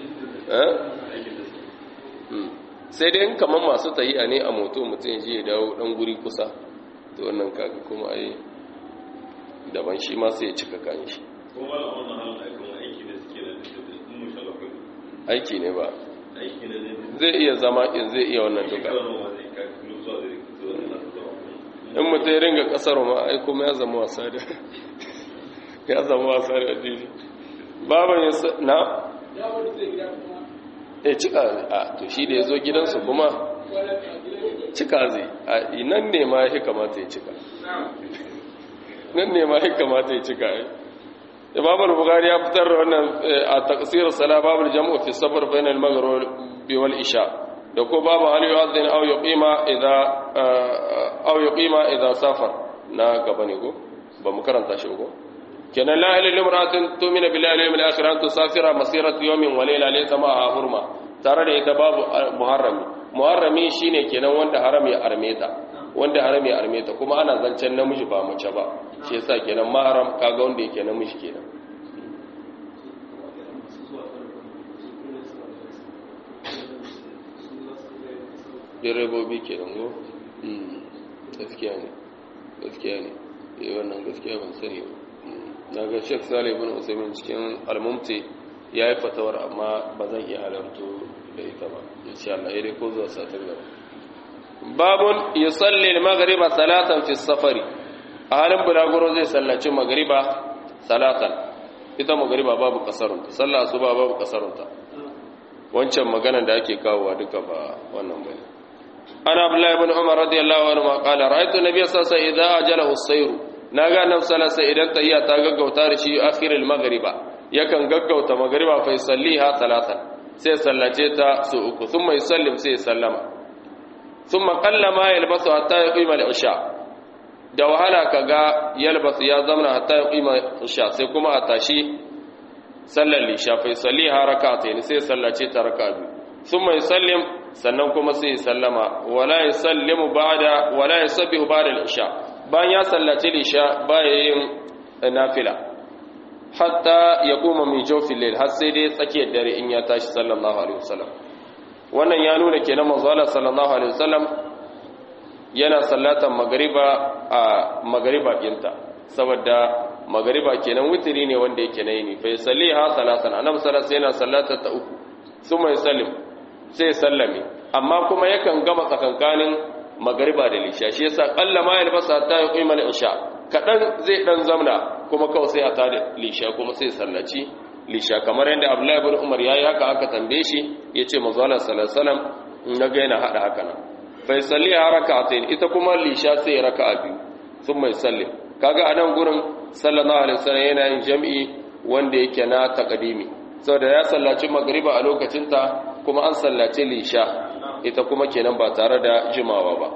sai dai kamar masu tahiya ne a moto mutum ji ya dawo dan guri kusa to wannan kaga kuma ai daban shi ma sai ya cika kan shi aiki ne ba zai iya zama in zai iya wannan duka in mutum ya ringa kasar ma ai kuma ya zama wasa da ya zama wasa da addini baban ya na ya cika a to shi da ya zo gidansu kuma cika zai a nan ne ma ya kamata ya cika nan ne ma ya kamata ya cika ai imam al-bukhari ya fitar da wannan a taqsir sala babul jam'u fi sabr bayna al-maghrib wal isha da ko babu hal yu'adhin aw yuqima idha aw yuqima idha safar na gaba ne ko ba mu karanta shi ko kenan la ilaha illa imra'atun tu'minu billahi wal yawmil akhir an tusafira masiratu yawmin wa layla laysa ma'a hurma tare da ita babu muharrami muharrami shine kenan wanda haram ya armeta wanda haram ya armeta kuma ana zancen namiji ba mace ba shi yasa kenan maharam kaga wanda yake namiji kenan direbobi kenan go gaskiya ne gaskiya ne eh wannan gaskiya ban sani ba na ga Sheikh Salih ibn Usaimin cikin al-Mumti yayi fatawar amma ba zan iya halarto da ita ba insha Allah dai ko zuwa satin gaba babun yusalli al-maghriba salatan fi safari a halin bulaguro zai sallaci maghriba salatan ita maghriba babu kasarunta sallah asuba babu kasarunta wancan maganar da ake kawowa duka ba wannan bane ana abdullahi ibn umar radiyallahu anhu ma qala ra'aytu nabiyya sallallahu alaihi wasallam idza ajalahu as-sayr naga annabi sallallahu alaihi idan tahiyya ta gaggauta da shi akhir al-maghriba yakan gaggauta maghriba fa yusalliha talatan sai sallace ta su uku thumma yusallim sai sallama thumma qallama yalbasu hatta yuqima al-isha da wahala kaga yalbasu ya zamana hatta yuqima al-isha sai kuma a tashi sallar lisha fa yusalliha rak'atayn sai sallace ta raka'a biyu thumma yusallim sannan kuma sai sallama wala yusallimu ba'da wala yusabbihu ba'da al-isha bayan ya sallaci lisha baya yin nafila hatta ya koma min jawfil layl har sai dai tsakiyar dare in ya tashi sallallahu alaihi wasallam wannan ya nuna kenan manzo Allah sallallahu alaihi wasallam yana sallatan magariba a magariba kinta saboda magariba kenan witiri ne wanda yake na yini fa yusalliha salasan annabi sallallahu yana sallata ta uku suma yusallim sai sallame amma kuma yakan gama tsakankanin magariba da lisha shi yasa qalla ma yalbasa hatta yuqima al-isha kadan zai dan zamna kuma kawai sai a tada lisha kuma sai sallaci lisha kamar yadda Abdullahi ibn Umar yayi haka aka tambaye shi yace manzo Allah sallallahu alaihi wasallam naga yana hada haka nan fa yusalli rak'atayn ita kuma lisha sai raka'a biyu thumma yusallim kaga anan gurin sallallahu alaihi wasallam yana yin jam'i wanda yake na taqdimi saboda ya sallaci magriba a lokacin ta kuma an sallace lisha ita kuma kenan ba tare da jimawa ba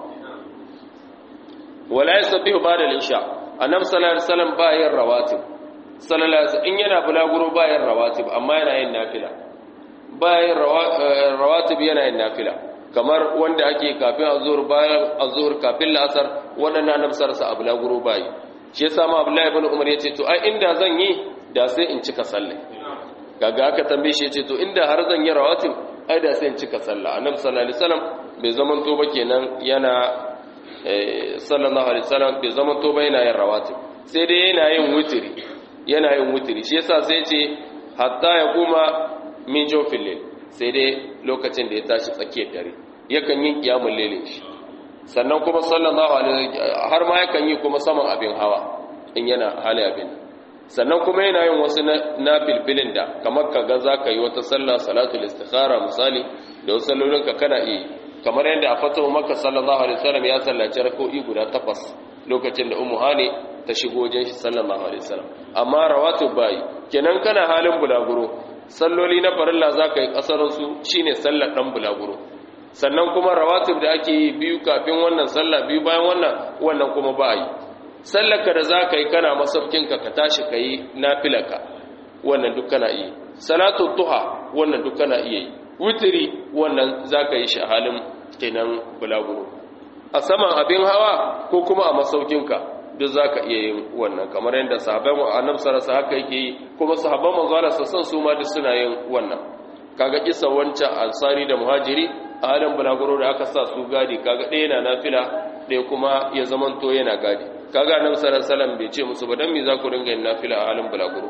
wala yasbihu ba'da al-isha annabi sallallahu alaihi wasallam ba yin rawatib sallallahu alaihi in yana bulaguro ba yin rawatib amma yana yin nafila ba yin rawatib yana yin nafila kamar wanda ake kafin azhur bayan azhur kafin la'asar wannan annabi sallallahu alaihi wasallam a bulaguro ba yi shi yasa ma Abdullahi ibn Umar yace to ai inda zan yi da sai in cika sallah kaga aka tambaye shi yace to inda har zan yi rawatib ai da sai in cika sallah annabi sallallahu alaihi wasallam bai zaman to ba kenan yana sallallahu alaihi wasallam bai zaman to ba yana yin rawatib sai dai yana yin wutiri yana yin wutiri shi yasa sai ce hatta ya kuma min jofil lil sai dai lokacin da ya tashi tsakiyar dare yakan yin kiyamul lailin shi sannan kuma sallallahu alaihi har ma yakan yi kuma saman abin hawa in yana hali abin sannan kuma yana yin wasu na filfilin da kamar ka ga za ka yi wata sallah salatul istikhara misali da wasu sallolinka kana iya kamar yadda a fatahu maka sallallahu alaihi wasallam ya sallaci rak'o'i guda takwas lokacin da ummu hani ta shigo wajen shi sallallahu alaihi wasallam amma rawatib bai kenan kana halin bulaguro salloli na farilla za ka yi kasarin su shine sallar dan bulaguro sannan kuma rawatib da ake yi biyu kafin wannan sallah biyu bayan wannan wannan kuma ba yi sallarka da za ka yi kana masaukinka ka tashi ka yi nafilaka wannan duk kana iya salatu duha wannan duk kana iya yi witiri wannan za ka yi shi a halin kenan bulaguro a saman abin hawa ko kuma a masaukinka duk za ka iya yin wannan kamar yadda sahabban annabi sallallahu haka yake yi kuma sahabban manzo Allah sassan su ma duk suna yin wannan kaga kisa wancan ansari da muhajiri a halin bulaguro da aka sa su gadi kaga ɗaya na nafila ɗaya kuma ya zamanto yana gadi kaga annabi sallallahu alaihi wasallam bai ce musu ba dan me za ku dinga yin nafila a halin bulaguro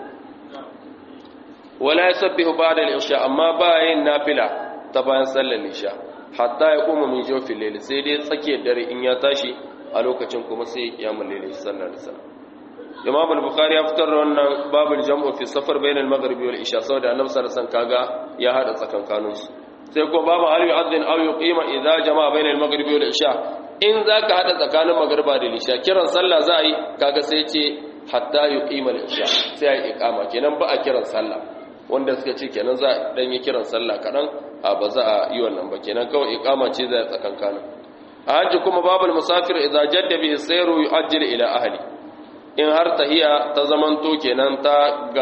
wala yasabbihu ba'da al-isha amma ba yin nafila ta bayan sallar isha hatta ya koma min jofin layl sai dai tsakiyar dare in ya tashi a lokacin kuma sai ya kiyamul layl sallallahu alaihi wasallam Imam al-Bukhari ya fitar da wannan babul jam'u fi safar bain al-maghrib wal isha saboda annabi sallallahu alaihi wasallam kaga ya hada tsakankanin su sai ko babu hal yu'adhdhin aw yuqima idza jama'a bain al-maghrib wal isha in zaka hada tsakanin magriba da isha kiran sallah za a yi kaga sai ce hatta yuqima al-isha sai ya iqama kenan ba a kiran sallah wanda suka ce kenan za a dan yi kiran sallah kadan a ba za a yi wannan ba kenan kawai iqama ce za a tsakankanin a hajji kuma babul musafir idza jadda bihi sayru yu'ajjil ila ahli in har tahiya ta zamanto kenan ta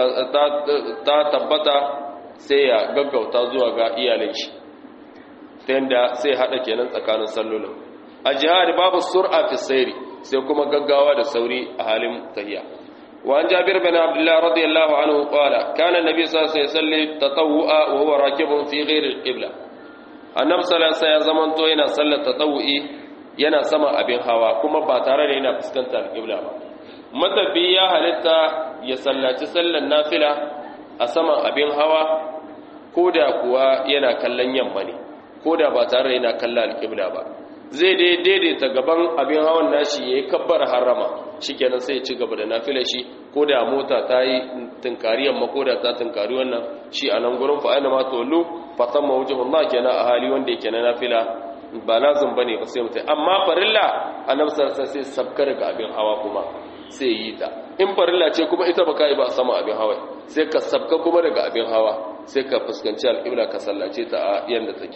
ta tabbata sai ya gaggauta zuwa ga iyalin shi ta yanda sai hada kenan tsakanin sallolin a jihar babu sur'a fi sayri sai kuma gaggawa da sauri a halin tahiya وعن جابر بن عبد الله رضي الله عنه قال كان النبي صلى الله عليه وسلم يصلي تطوعا وهو راكب في غير القبلة النبي صلى الله عليه وسلم zamanto yana sallar tatawu'i yana sama abin hawa kuma ba tare da yana fuskantar alƙibla ba matafi ya halitta ya sallaci sallar nafila a saman abin hawa ko da kuwa yana kallon yamma ne ko da ba tare da yana kallon alƙibla ba zai dai daidaita gaban abin hawan nashi ya yi kabbar harama shi kenan sai ya ci gaba da nafila shi ko da mota ta yi tunkari yamma ko da ta tunkari wannan shi a nan gurin fa'ina ma tolu fatan mawujin ma kenan a hali wanda yake na nafila ba lazim bane ba sai mutai amma farilla annabi sallallahu sai sabkar ga abin hawa kuma sai yi ta in farilla ce kuma ita baka yi ba sama abin hawa sai ka sabka kuma daga abin hawa sai ka fuskanci alƙibla ka sallace ta a yanda take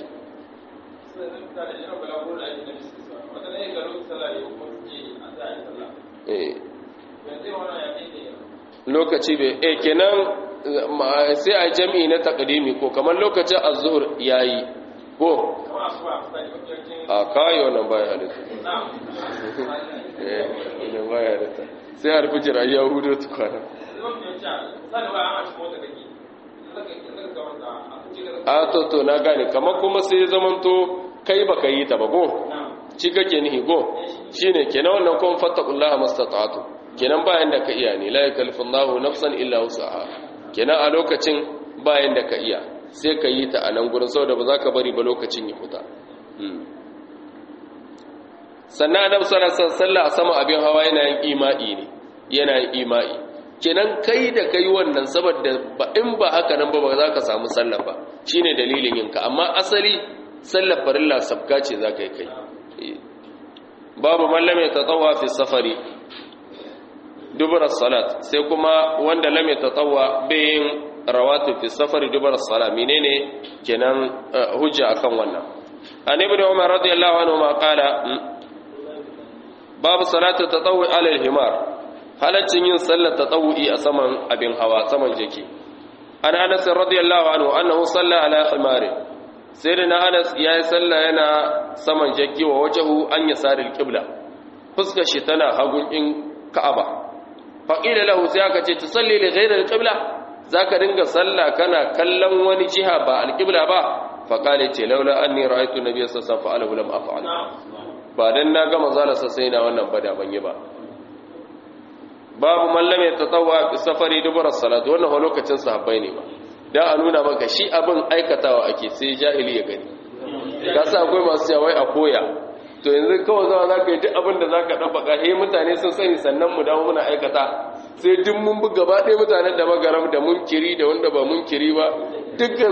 lokaci bai e kenan sai a jami'i na takadimi ko kamar lokacin azhur yayi ko a kayo nan baya halitta eh nan baya halitta sai har fijira ya hudu tukwana a to to na gane kamar kuma sai zamanto kai baka yi ta ba ko shi kake nihi go shine kenan wannan kuma fattaqullaha mastata'tu kenan bayan da ka iya ne la yakallifullahu nafsan illa wus'aha kenan a lokacin bayan da ka iya sai ka yi ta a nan gurin saboda ba za ka bari ba lokacin ya fita sannan annabi sallallahu alaihi wasallam a sama abin hawa yana yin ima'i ne yana yin ima'i kenan kai da kai wannan saboda in ba haka nan ba ba za ka samu sallah ba shine dalilin yinka amma asali sallar farilla sabka ce za ka yi kai babu mallam ya tatawa fi safari dubura salat sai kuma wanda lam ya tatawa bayin rawatu fi safari dubura salat menene kenan hujja akan wannan an ibn umar radiyallahu anhu ma qala babu salatu tatawwi ala al-himar halaccin yin sallar tatawwi a saman abin hawa saman jiki an anas radiyallahu anhu annahu salla ala himari sai da na anas yayi sallah yana saman jaki wa wajahu an yasari al-qibla fuskar shi tana hagun in ka'aba fa qila lahu sai aka ce tusalli li ghayri al-qibla zaka dinga sallah kana kallon wani jiha ba al-qibla ba fa qala ce laula anni ra'aytu nabiyya sallallahu alaihi wasallam lam af'al ba dan na ga manzalarsa sai na wannan bada ban yi ba babu mallam ya tatawwa bi safari dubura salatu wannan ho lokacin sahabbai ne ba dan a nuna maka shi abin aikatawa ake sai jahili ya gani ka sa akwai masu cewa a koya to yanzu kawai zama zaka yi duk abin da zaka dan baka he mutane sun sani sannan mu dawo muna aikata sai duk mun bi gaba ɗaya mutanen da magaram da munkiri da wanda ba munkiri ba dukkan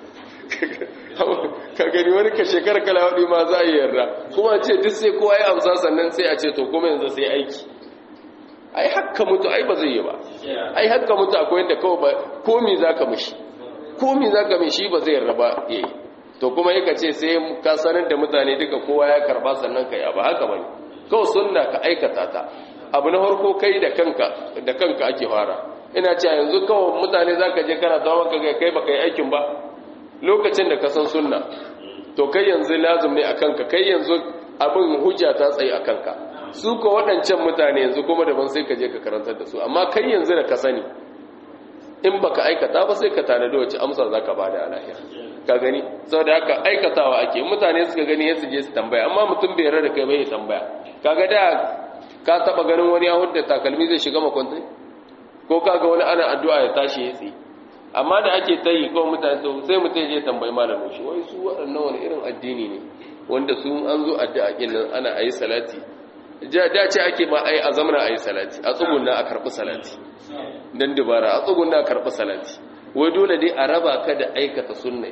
ka gani wani ka shekara kala waɗi ma za a yi yarda kuma ce duk sai kowa ya amsa sannan sai a ce to kuma yanzu sai aiki ai hakka mutu ai ba zai yi ba ai hakka mutu akwai yadda kawai ba komi za ka mishi komi za ka mishi ba zai yarda ba ya yi to kuma yi ka ce sai ka sanar da mutane duka kowa ya karba sannan ka yi ba haka ba ne kawai sunna ka aikata ta abu na farko kai da kanka da kanka ake fara ina cewa yanzu kawai mutane za ka je kana zama ka kai ba ka yi aikin ba lokacin da ka san sunna to kai yanzu lazum ne a kanka kai yanzu abin hujja ta tsaye a kanka su ko waɗancan mutane yanzu kuma daban sai ka je ka karantar da su amma kai yanzu da ka sani in baka aikata ba sai ka tanadi wace amsar za ka bada a lahira ka gani saboda haka aikatawa ake mutane suka gani ya su je su tambaya amma mutum bai yarda da kai bai tambaya kaga da ka taba ganin wani ya hudda takalmi zai shiga makwantai ko kaga wani ana addu'a ya tashi ya tsaye amma da ake ta yi kawai mutane to sai mutum je tambayi malamin shi wai su waɗannan wani irin addini ne wanda su an zo addu'a kin nan ana ayi salati da ce ake ma ai a zamana ayi salati a tsugunna a karɓi salati dan dubara a tsugunna a karɓi salati wai dole dai a raba ka da aikata sunna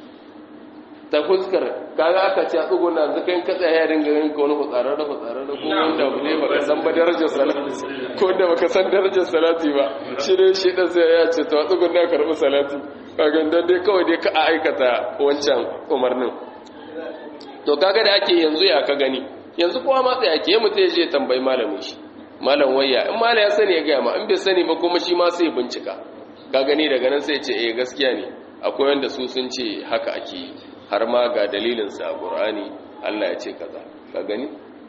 ta fuskar kaga aka ce a tsugunna yanzu kai ka tsaya ya dinga yin ka wani hutsarar da hutsarar da ko wanda ne baka san ba darajar salati ko wanda baka san darajar salati ba shi ne shi da sai ya ce to a tsugunna karɓi salati kaga dan dai kawai dai ka aikata wancan umarnin to kaga da ake yanzu ya ka gani yanzu kowa ma tsaya ke mutum ya je tambayi malamin shi malam wayya in malam ya sani ya gaya ma in bai sani ba kuma shi ma sai bincika ka gani daga nan sai ce eh gaskiya ne akwai wanda su sun ce haka ake yi har ma ga dalilin sa a Qur'ani Allah ya ce kaza ka gani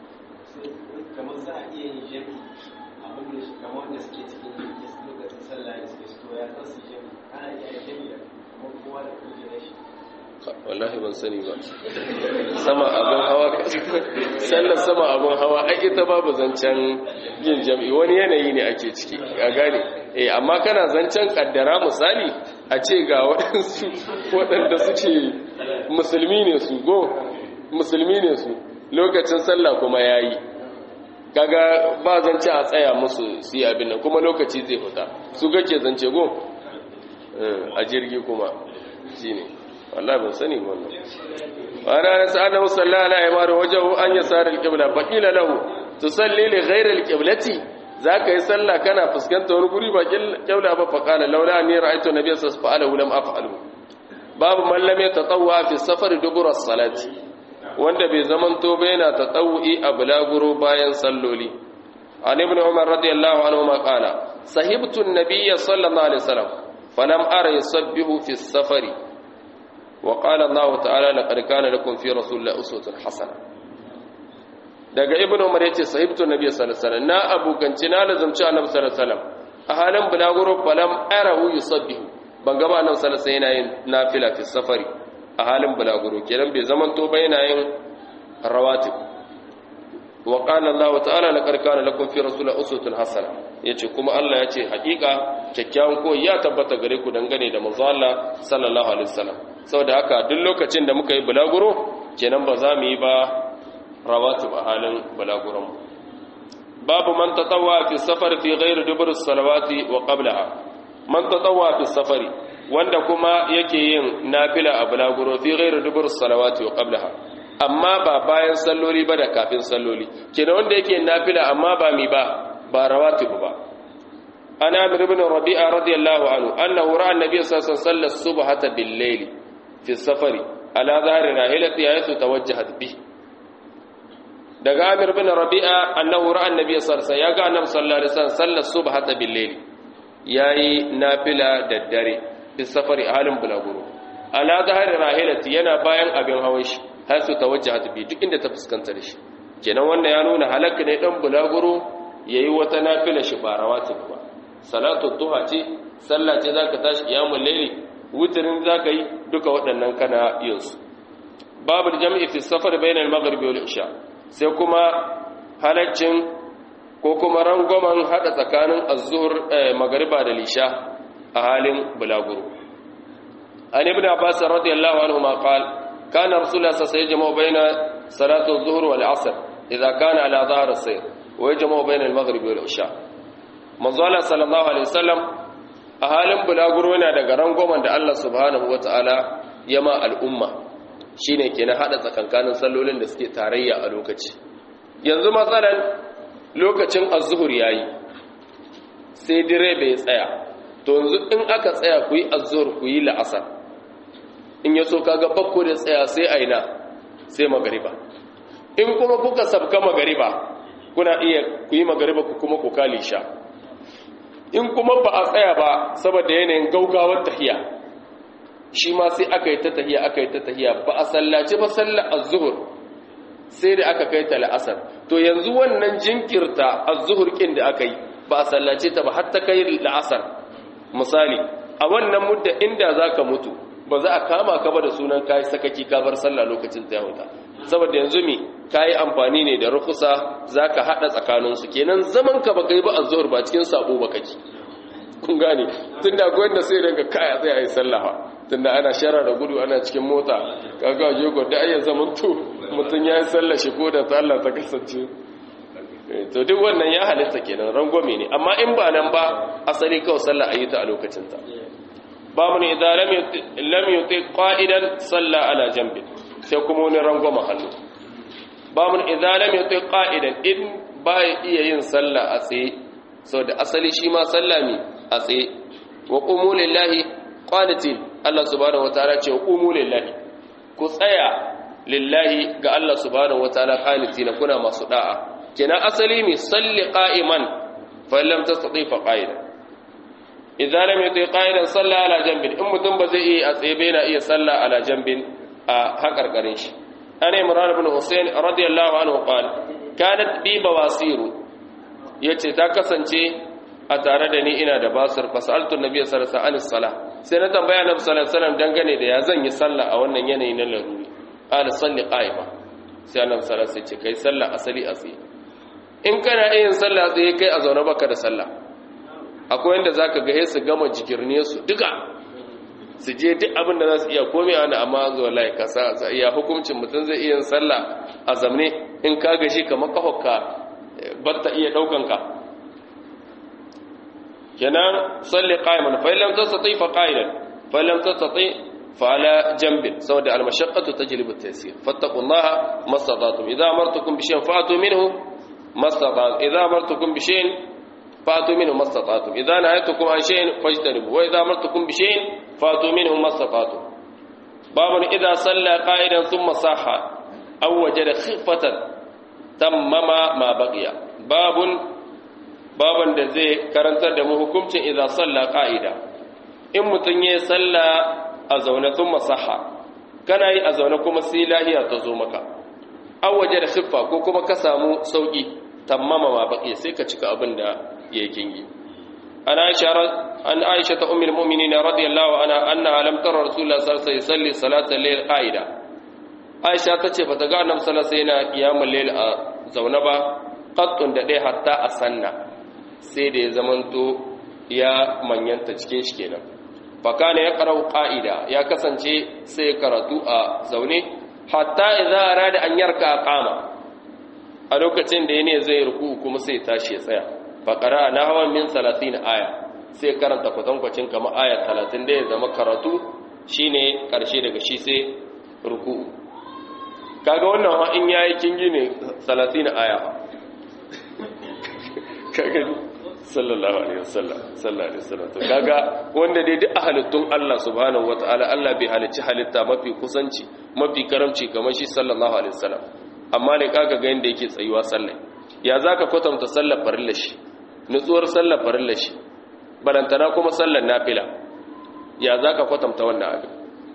kamar za a iya yin jami abin da kamar wanda suke cikin lokacin sallah da suke so ya san su jami ana iya yin jami da kuma kowa da kujerar shi wallahi ban sani ba sama abin hawa sallar sama abin hawa ai ita babu zancen yin jam'i wani yanayi ne ake ciki a gane eh amma kana zancen kaddara misali a ce ga waɗansu waɗanda suke musulmi ne su go musulmi ne su lokacin sallah kuma yayi kaga ba zance a tsaya musu su yi abin nan kuma lokaci zai fita su kake zance go a jirgi kuma shine wallahi ban sani wannan ana nasu annahu sallallahu alaihi wa sallam wajahu an yasar alqibla faqila lahu tusalli li ghayri alqiblati zaka yi sallah kana fuskanta wani guri ba qibla ba faqala laula anni ra'aytu nabiyya sallallahu alaihi wasallam lam af'alu babu man lam yatatawwa fi safar dubura salati wanda bai zaman to ba yana tatawwi a bulaguro bayan salloli an ibn umar radiyallahu anhu ma qala sahibtu an-nabiyya sallallahu alaihi wasallam falam ara yusabbihu fi safari وقال الله تعالى لقد كان لكم في رسول الله أسوة حسنة daga ibn umar yace sahibtu nabiy sallallahu alaihi wasallam na abukanci na lazumci annabi sallallahu alaihi wasallam a halin bulaguro falam arahu yusabbihu ban gaba annabi sallallahu alaihi wasallam yana yin nafila fi safari a halin bulaguro kenan bai zaman to ba yana yin rawatib wa qala Allah ta'ala laqad kana lakum fi rasulillahi uswatun hasana yace kuma Allah yace hakika kyakkyawan koyi ya tabbata gare ku dangane da manzo Allah sallallahu alaihi wasallam saboda haka duk lokacin da muka yi bulaguro kenan ba za mu yi ba rawatib a halin bulaguron babu man tatawwa fi safar fi ghairi dubur salawati wa qablaha man tatawwa fi safari wanda kuma yake yin nafila a bulaguro fi ghairi dubur salawati wa qablaha amma ba bayan salloli ba da kafin salloli kenan wanda yake nafila amma ba mi ba ba rawatib ba ana amir ibn rabi'a radiyallahu anhu annahu ra'a an-nabiy sallallahu alaihi wasallam subhata bil-layl fi safari ala dhahri rahilati haythu tawajjahat bi daga amir ibn rabi'a annahu ra'a an-nabiy sallallahu alaihi wasallam ya ga annabi sallallahu alaihi wasallam sallar subhata bil-layl yayi nafila da dare fi safari halin bulaguro ala dhahri rahilati yana bayan abin hawan shi har su tawajjahat bi duk inda ta fuskanta da shi kenan wannan ya nuna halakka ne dan bulaguro yayi wata nafila shi ba rawatib ba salatu duha ce sallah ce zaka tashi qiyamul layli wutrin zaka yi duka waɗannan kana yin su babu jam'i fi safar bainal maghrib wal isha sai kuma halaccin ko kuma rangoman hada tsakanin az-zuhr magriba da lisha a halin bulaguro an ibn abbas radiyallahu anhu ma qala كان رسول الله صلى الله عليه وسلم يجمع بين صلاة الظهر والعصر إذا كان على ظهر السير ويجمع بين المغرب والعشاء manzo Allah sallallahu alaihi wasallam a halin bulaguro yana daga rangoman da Allah subhanahu wataala ya ma al'umma shine kenan hada tsakankanin sallolin da suke tarayya a lokaci yanzu matsalan lokacin az-zuhur yayi sai dire bai tsaya to yanzu in aka tsaya ku yi az-zuhur ku yi la'asar in ya so kaga bakko da tsaya sai aina sai magariba in kuma kuka sabka magariba kuna iya ku yi magariba ku kuma ku kali sha in kuma ba a tsaya ba saboda yanayin gaugawar tahiya shi ma sai aka yi ta tahiya aka yi ta tahiya ba a sallaci ba sallar az-zuhur sai da aka kai ta la'asar to yanzu wannan jinkirta az-zuhur kin da aka yi ba a sallace ta ba har ta kai la'asar misali a wannan mudda inda zaka mutu ba za a kama ka ba da sunan kayi sakaki ka bar sallah lokacin ta yahuta saboda yanzu mi kayi amfani ne da rukusa zaka hada tsakaninsu kenan zaman ka baka yi ba azhur ba cikin sabo ba kake kun gane tunda akwai wanda sai daga kaya sai ayi sallah tunda ana shara da gudu ana cikin mota kaga je go da ayyan zaman to mutun yayi sallah shi ko da sallah ta kasance to duk wannan ya halitta kenan rangwame ne amma in ba nan ba asali kawai sallah ayi ta a lokacin ta babu ne idan lam yuti qa'idan salla ala janbi sai kuma wani rangwama hannu babu idan lam yuti qa'idan in ba iya yin salla a tsaye saboda asali shi ma salla mi a tsaye wa qumu lillahi qanitin Allah subhanahu wataala ce wa qumu lillahi ku tsaya lillahi ga Allah subhanahu wataala qanitina kuna masu da'a kina asali mi salli qa'iman fa lam tastati fa qa'idan idza lam yuti qa'idan salla ala janbin in mutum ba zai iya a tsaye bai na iya salla ala janbin a hakarkarin shi ana imran ibn husayn radiyallahu anhu qala kanat bi bawasiru yace ta kasance a tare da ni ina da basir fasaltu nabiy sallallahu alaihi wasallam sai na tambaya nabi sallallahu alaihi wasallam dangane da ya zan yi salla a wannan yanayi na laruri qala salli qa'ima sai annabi sallallahu alaihi wasallam ce kai salla asali a tsaye in kana yin salla tsaye kai a zaune baka da sallah akwai yadda za ka gahe su gama jikirne su duka su je duk abin da za su iya komi a wani amma zuwa lai kasa sa iya hukuncin mutum zai iya sallah a zamne in ka gashi kamar kahokka batta iya daukanka kenan salli qa'iman fa illam tastati fa qa'idan fa illam tastati fa ala janbin saboda al mashaqqatu tajlibu at taysir fattaqullaha mastata'tum idza amartukum bi shay'in fa'tu minhu mastata'tum idza amartukum bi shay'in فاتوا منه ما استطعتم إذا نهيتكم عن شيء فاجتنبوا وإذا أمرتكم بشيء فاتوا منه ما استطعتم باب إذا صلى قائدا ثم صح أو وجد خفة تمم ما بقي باب باب da zai karantar da mu hukuncin idza salla qa'ida in mutun ya salla a zaune thumma sahha kana yi a zaune kuma sai lahiya ta zo maka aw waje da khiffa ko kuma ka samu sauki tammama ma baqi sai ka cika abin da yake yi an aisha an aisha ta ummul mu'minin radiyallahu anha annaha lam tara rasulullah sallallahu alaihi wasallam yusalli salatal layl qa'ida aisha tace bata ga annabi sallallahu alaihi wasallam yana qiyamul layl a zaune ba qattun da dai hatta a sanna sai da ya zamanto ya manyanta cikin shi kenan fakana ya qara'u qa'ida ya kasance sai karatu a zaune hatta idza arada an yarka qama a lokacin da yane zai ruku kuma sai tashi ya tsaya faqara nahwan min 30 aya sai karanta kwatankwacin kamar aya 30 da ya zama karatu shine karshe daga shi sai ruku kaga wannan ha in yayi kingi ne 30 aya kaga sallallahu alaihi wasallam sallallahu alaihi wasallam to kaga wanda dai duk halittun Allah subhanahu wataala Allah bai halicci halitta mafi kusanci mafi karamci kamar shi sallallahu alaihi wasallam amma ne kaga ga yanda yake tsayuwa sallah ya zaka kwatanta sallar farilla shi nutsuwar sallar farilla shi balantana kuma sallar nafila ya zaka kwatanta wannan abin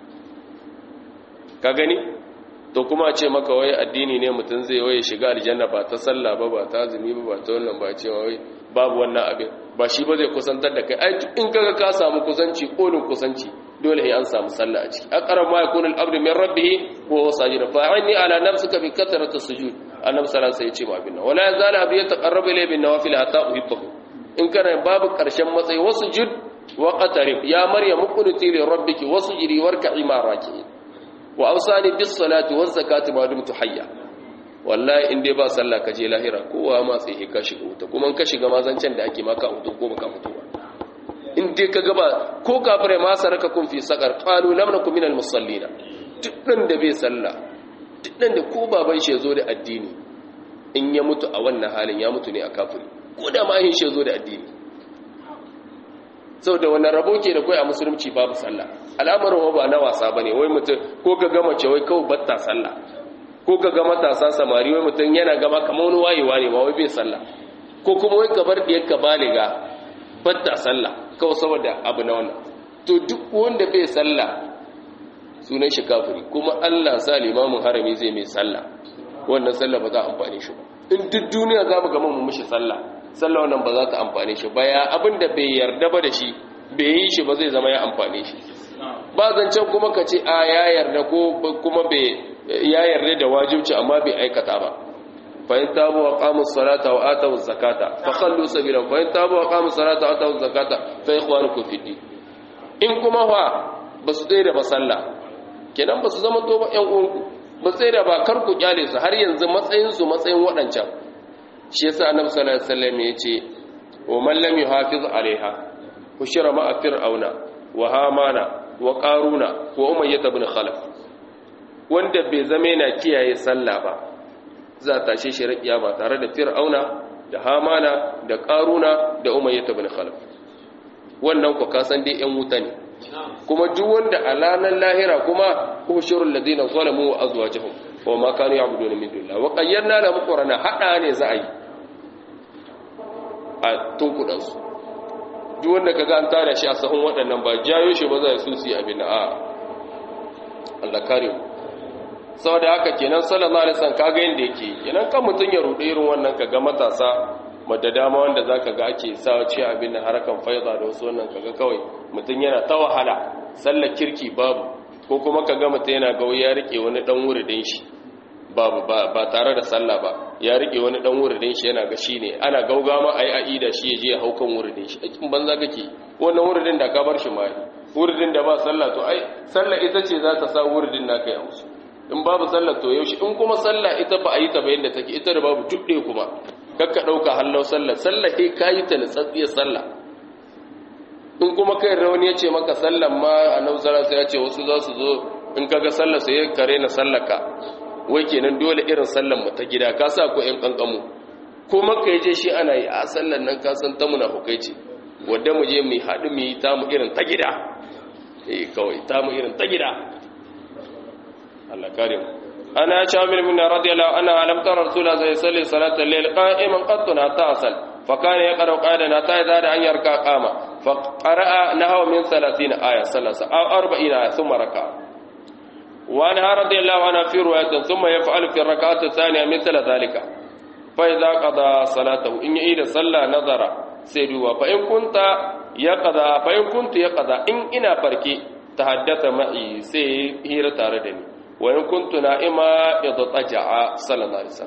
ka gani to kuma a ce maka wai addini ne mutum zai waye shiga aljanna ba ta sallah ba ba ta azumi ba ba ta wannan ba cewa wai babu wannan abin ba shi ba zai kusantar da kai ai in kaga ka samu kusanci kolin kusanci dole sai an samu sallah a ciki aqrab ma yakunu al-abdu min rabbih wa huwa sajid fa inni ala nafsika bi kathrati sujud annabi sallallahu alaihi wasallam ya ce ma abin nan wala yazala abdu yataqarrabu ilayhi bin nawafil hatta uhibbahu in kana babu karshen matsayi wasu jud wa qatarib ya maryam qunuti li rabbiki wasujidi warka'i ma raki'in wa ausani bis salati waz zakati ma dumtu hayya wallahi in dai ba sallah ka je lahira kowa ma sai ka shiga wuta kuma ka shiga mazancan da ake maka wuta ko baka mutu ba in dai ka gaba ko kafire ma saraka kun fi sakar qalu lam nakum minal musallina duk dan da bai sallah duk dan da ko baban shi zo da addini in ya mutu a wannan halin ya mutu ne a kafiri ko da ma hin shi zo da addini saboda wannan rabo ke da kai a musulunci babu sallah al'amarin ba na wasa bane wai mutum ko ka gama ce wai kawai batta sallah ko ka ga matasa samari wai mutum yana gama kamar wani wayewa ne ba wai bai sallah ko kuma wai ka bar diyar ka baliga batta sallah kawai saboda abu na wannan to duk wanda bai sallah sunan shi kafiri kuma Allah sa limamin harami zai mai sallah wannan sallah ba za a amfane shi ba in duk duniya za mu gama mu mishi sallah sallah wannan ba za ta amfane shi ba ya abin da bai yarda ba da shi bai yi shi ba zai zama ya amfane shi ba zancen kuma ka ce a ya yarda ko kuma bai ya yarda da wajibci amma bai aikata ba fa in tabu wa qamu salata wa atu zakata fa khallu sabila fa in tabu wa qamu salata wa atu zakata fa ikhwanukum fi din in kuma fa basu tsaye da masalla kenan basu zama to ba ƴan uwanku ba tsaye da ba kar ku kyale su har yanzu matsayin su matsayin waɗancan shi yasa annabi sallallahu alaihi wasallam yace wa man lam yuhafiz alaiha hushira ma'a fir'auna wa hamana wa qaruna wa umayyah ibn khalaf wanda bai zama yana kiyaye sallah ba za ta tashe shi rakiya ba tare da fir'auna da hamana da qaruna da umayyah ibn khalaf wannan ku kasan dai yan wuta ne kuma duk wanda a ranar lahira kuma hushurul ladina zalamu wa azwajuhum wa ma kanu ya'buduna min dunillah wa qayyarna lahum qurana hada ne za a yi a tunkudansu duk wanda kaga an tara shi a sahun waɗannan ba jayo shi ba za su su yi abin a Allah kare mu saboda haka kenan sallallahu alaihi wasallam kaga yanda yake kenan kan mutun ya rude irin wannan kaga matasa madda dama wanda zaka ga ake sa ce abin harakan faida da wasu wannan kaga kawai mutun yana ta wahala sallar kirki babu ko kuma kaga mutun yana ga ya rike wani dan wuridin shi babu ba tare da sallah ba ya rike wani dan wuridin shi yana ga shi ne ana gaugama ayi aida shi ya je ya haukan wuridin shi akin banza kake wannan wuridin da ka bar shi mai wuridin da ba sallah to ai sallah ita ce za ta sa wuridin naka ya musu in babu sallah to yaushe in kuma sallah ita ba a yi ta bayan da take ita da babu tudde kuma kakka dauka hallau sallah sallah sai kayi ta nutsatsiyar sallah in kuma kai rauni ya ce maka sallan ma annabi sallallahu alaihi wasallam ya ce wasu za su zo in kaga sallah sai kare na sallaka wai kenan dole irin sallan mu ta gida ka sa ko ƴan kankamu ko maka yaje shi ana yi a sallan nan ka san ta munafukai ce wanda mu je mu haɗu mu yi ta mu irin ta gida eh kawai ta mu irin ta gida Allah kare mu ana shamil min radiyallahu anha alam tara rasulullah sallallahu alaihi wasallam salatul layl qa'iman qattuna ta'sal fa kana yaqra qa'idana ta idza da an yarka qama fa qara'a nahwa min 30 aya sallasa aw 40 aya thumma raka'a وعنها رضي الله عنها في رواية ثم يفعل في الركعة الثانية مثل ذلك فإذا قضى صلاته إن يعيد صلى نظر سيدوا فإن كنت يقضى فإن كنت يقضى إن إنا فركي تحدث معي سيهير تاردني وإن كنت نائما اضطجع صلى الله عليه وسلم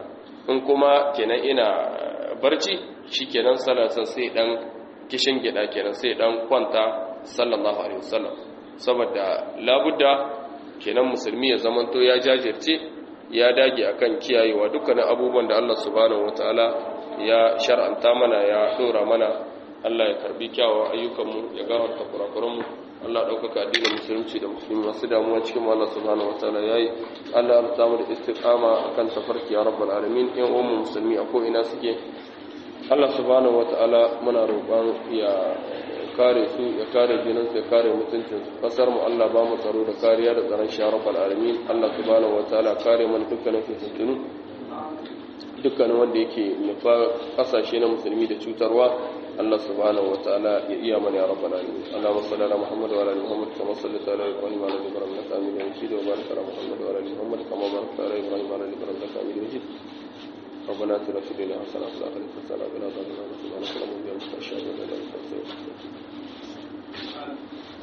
in kuma kenan ina barci shikenan salasa sai dan kishin gida kenan sai dan kwanta sallallahu alaihi wasallam saboda labudda kenan musulmi ya zamanto ya jajirce ya dage akan kiyayewa dukkanin abubuwan da Allah subhanahu wataala ya shar'anta mana ya dora mana Allah ya karbi kyawawan ayyukanmu ya gafarta kurakuranmu Allah ɗaukaka addinin musulunci da musulmi masu damuwa cikin Allah subhanahu wataala yayi Allah ya samu da istiqama akan tafarki ya rabbal alamin yan uwan musulmi a ko ina suke Allah subhanahu wataala muna roƙon ya kare su ya kare jinin su ya kare mutuncin su kasar mu Allah ba mu tsaro da kariya da tsaron shi ya rabbal alamin Allah subhanahu wataala kare mana dukkanin fitintunu dukkanin wanda yake nufa kasashe na musulmi da cutarwa Allah subhanahu wa ta'ala ya iya mana ya rabbana alamin Allahumma salli ala Muhammad wa ala ali Muhammad kama sallaita ala Ibrahim wa ala ali Ibrahim innaka Hamidum Majid wa barik ala Muhammad wa ala ali Muhammad kama barakta ala Ibrahim wa ala ali Ibrahim innaka Hamidum Majid ربنا اتنا في الدنيا حسنه وفي الاخره حسنه وقنا عذاب النار سبحانك اللهم وبحمدك اشهد ان لا اله الا انت استغفرك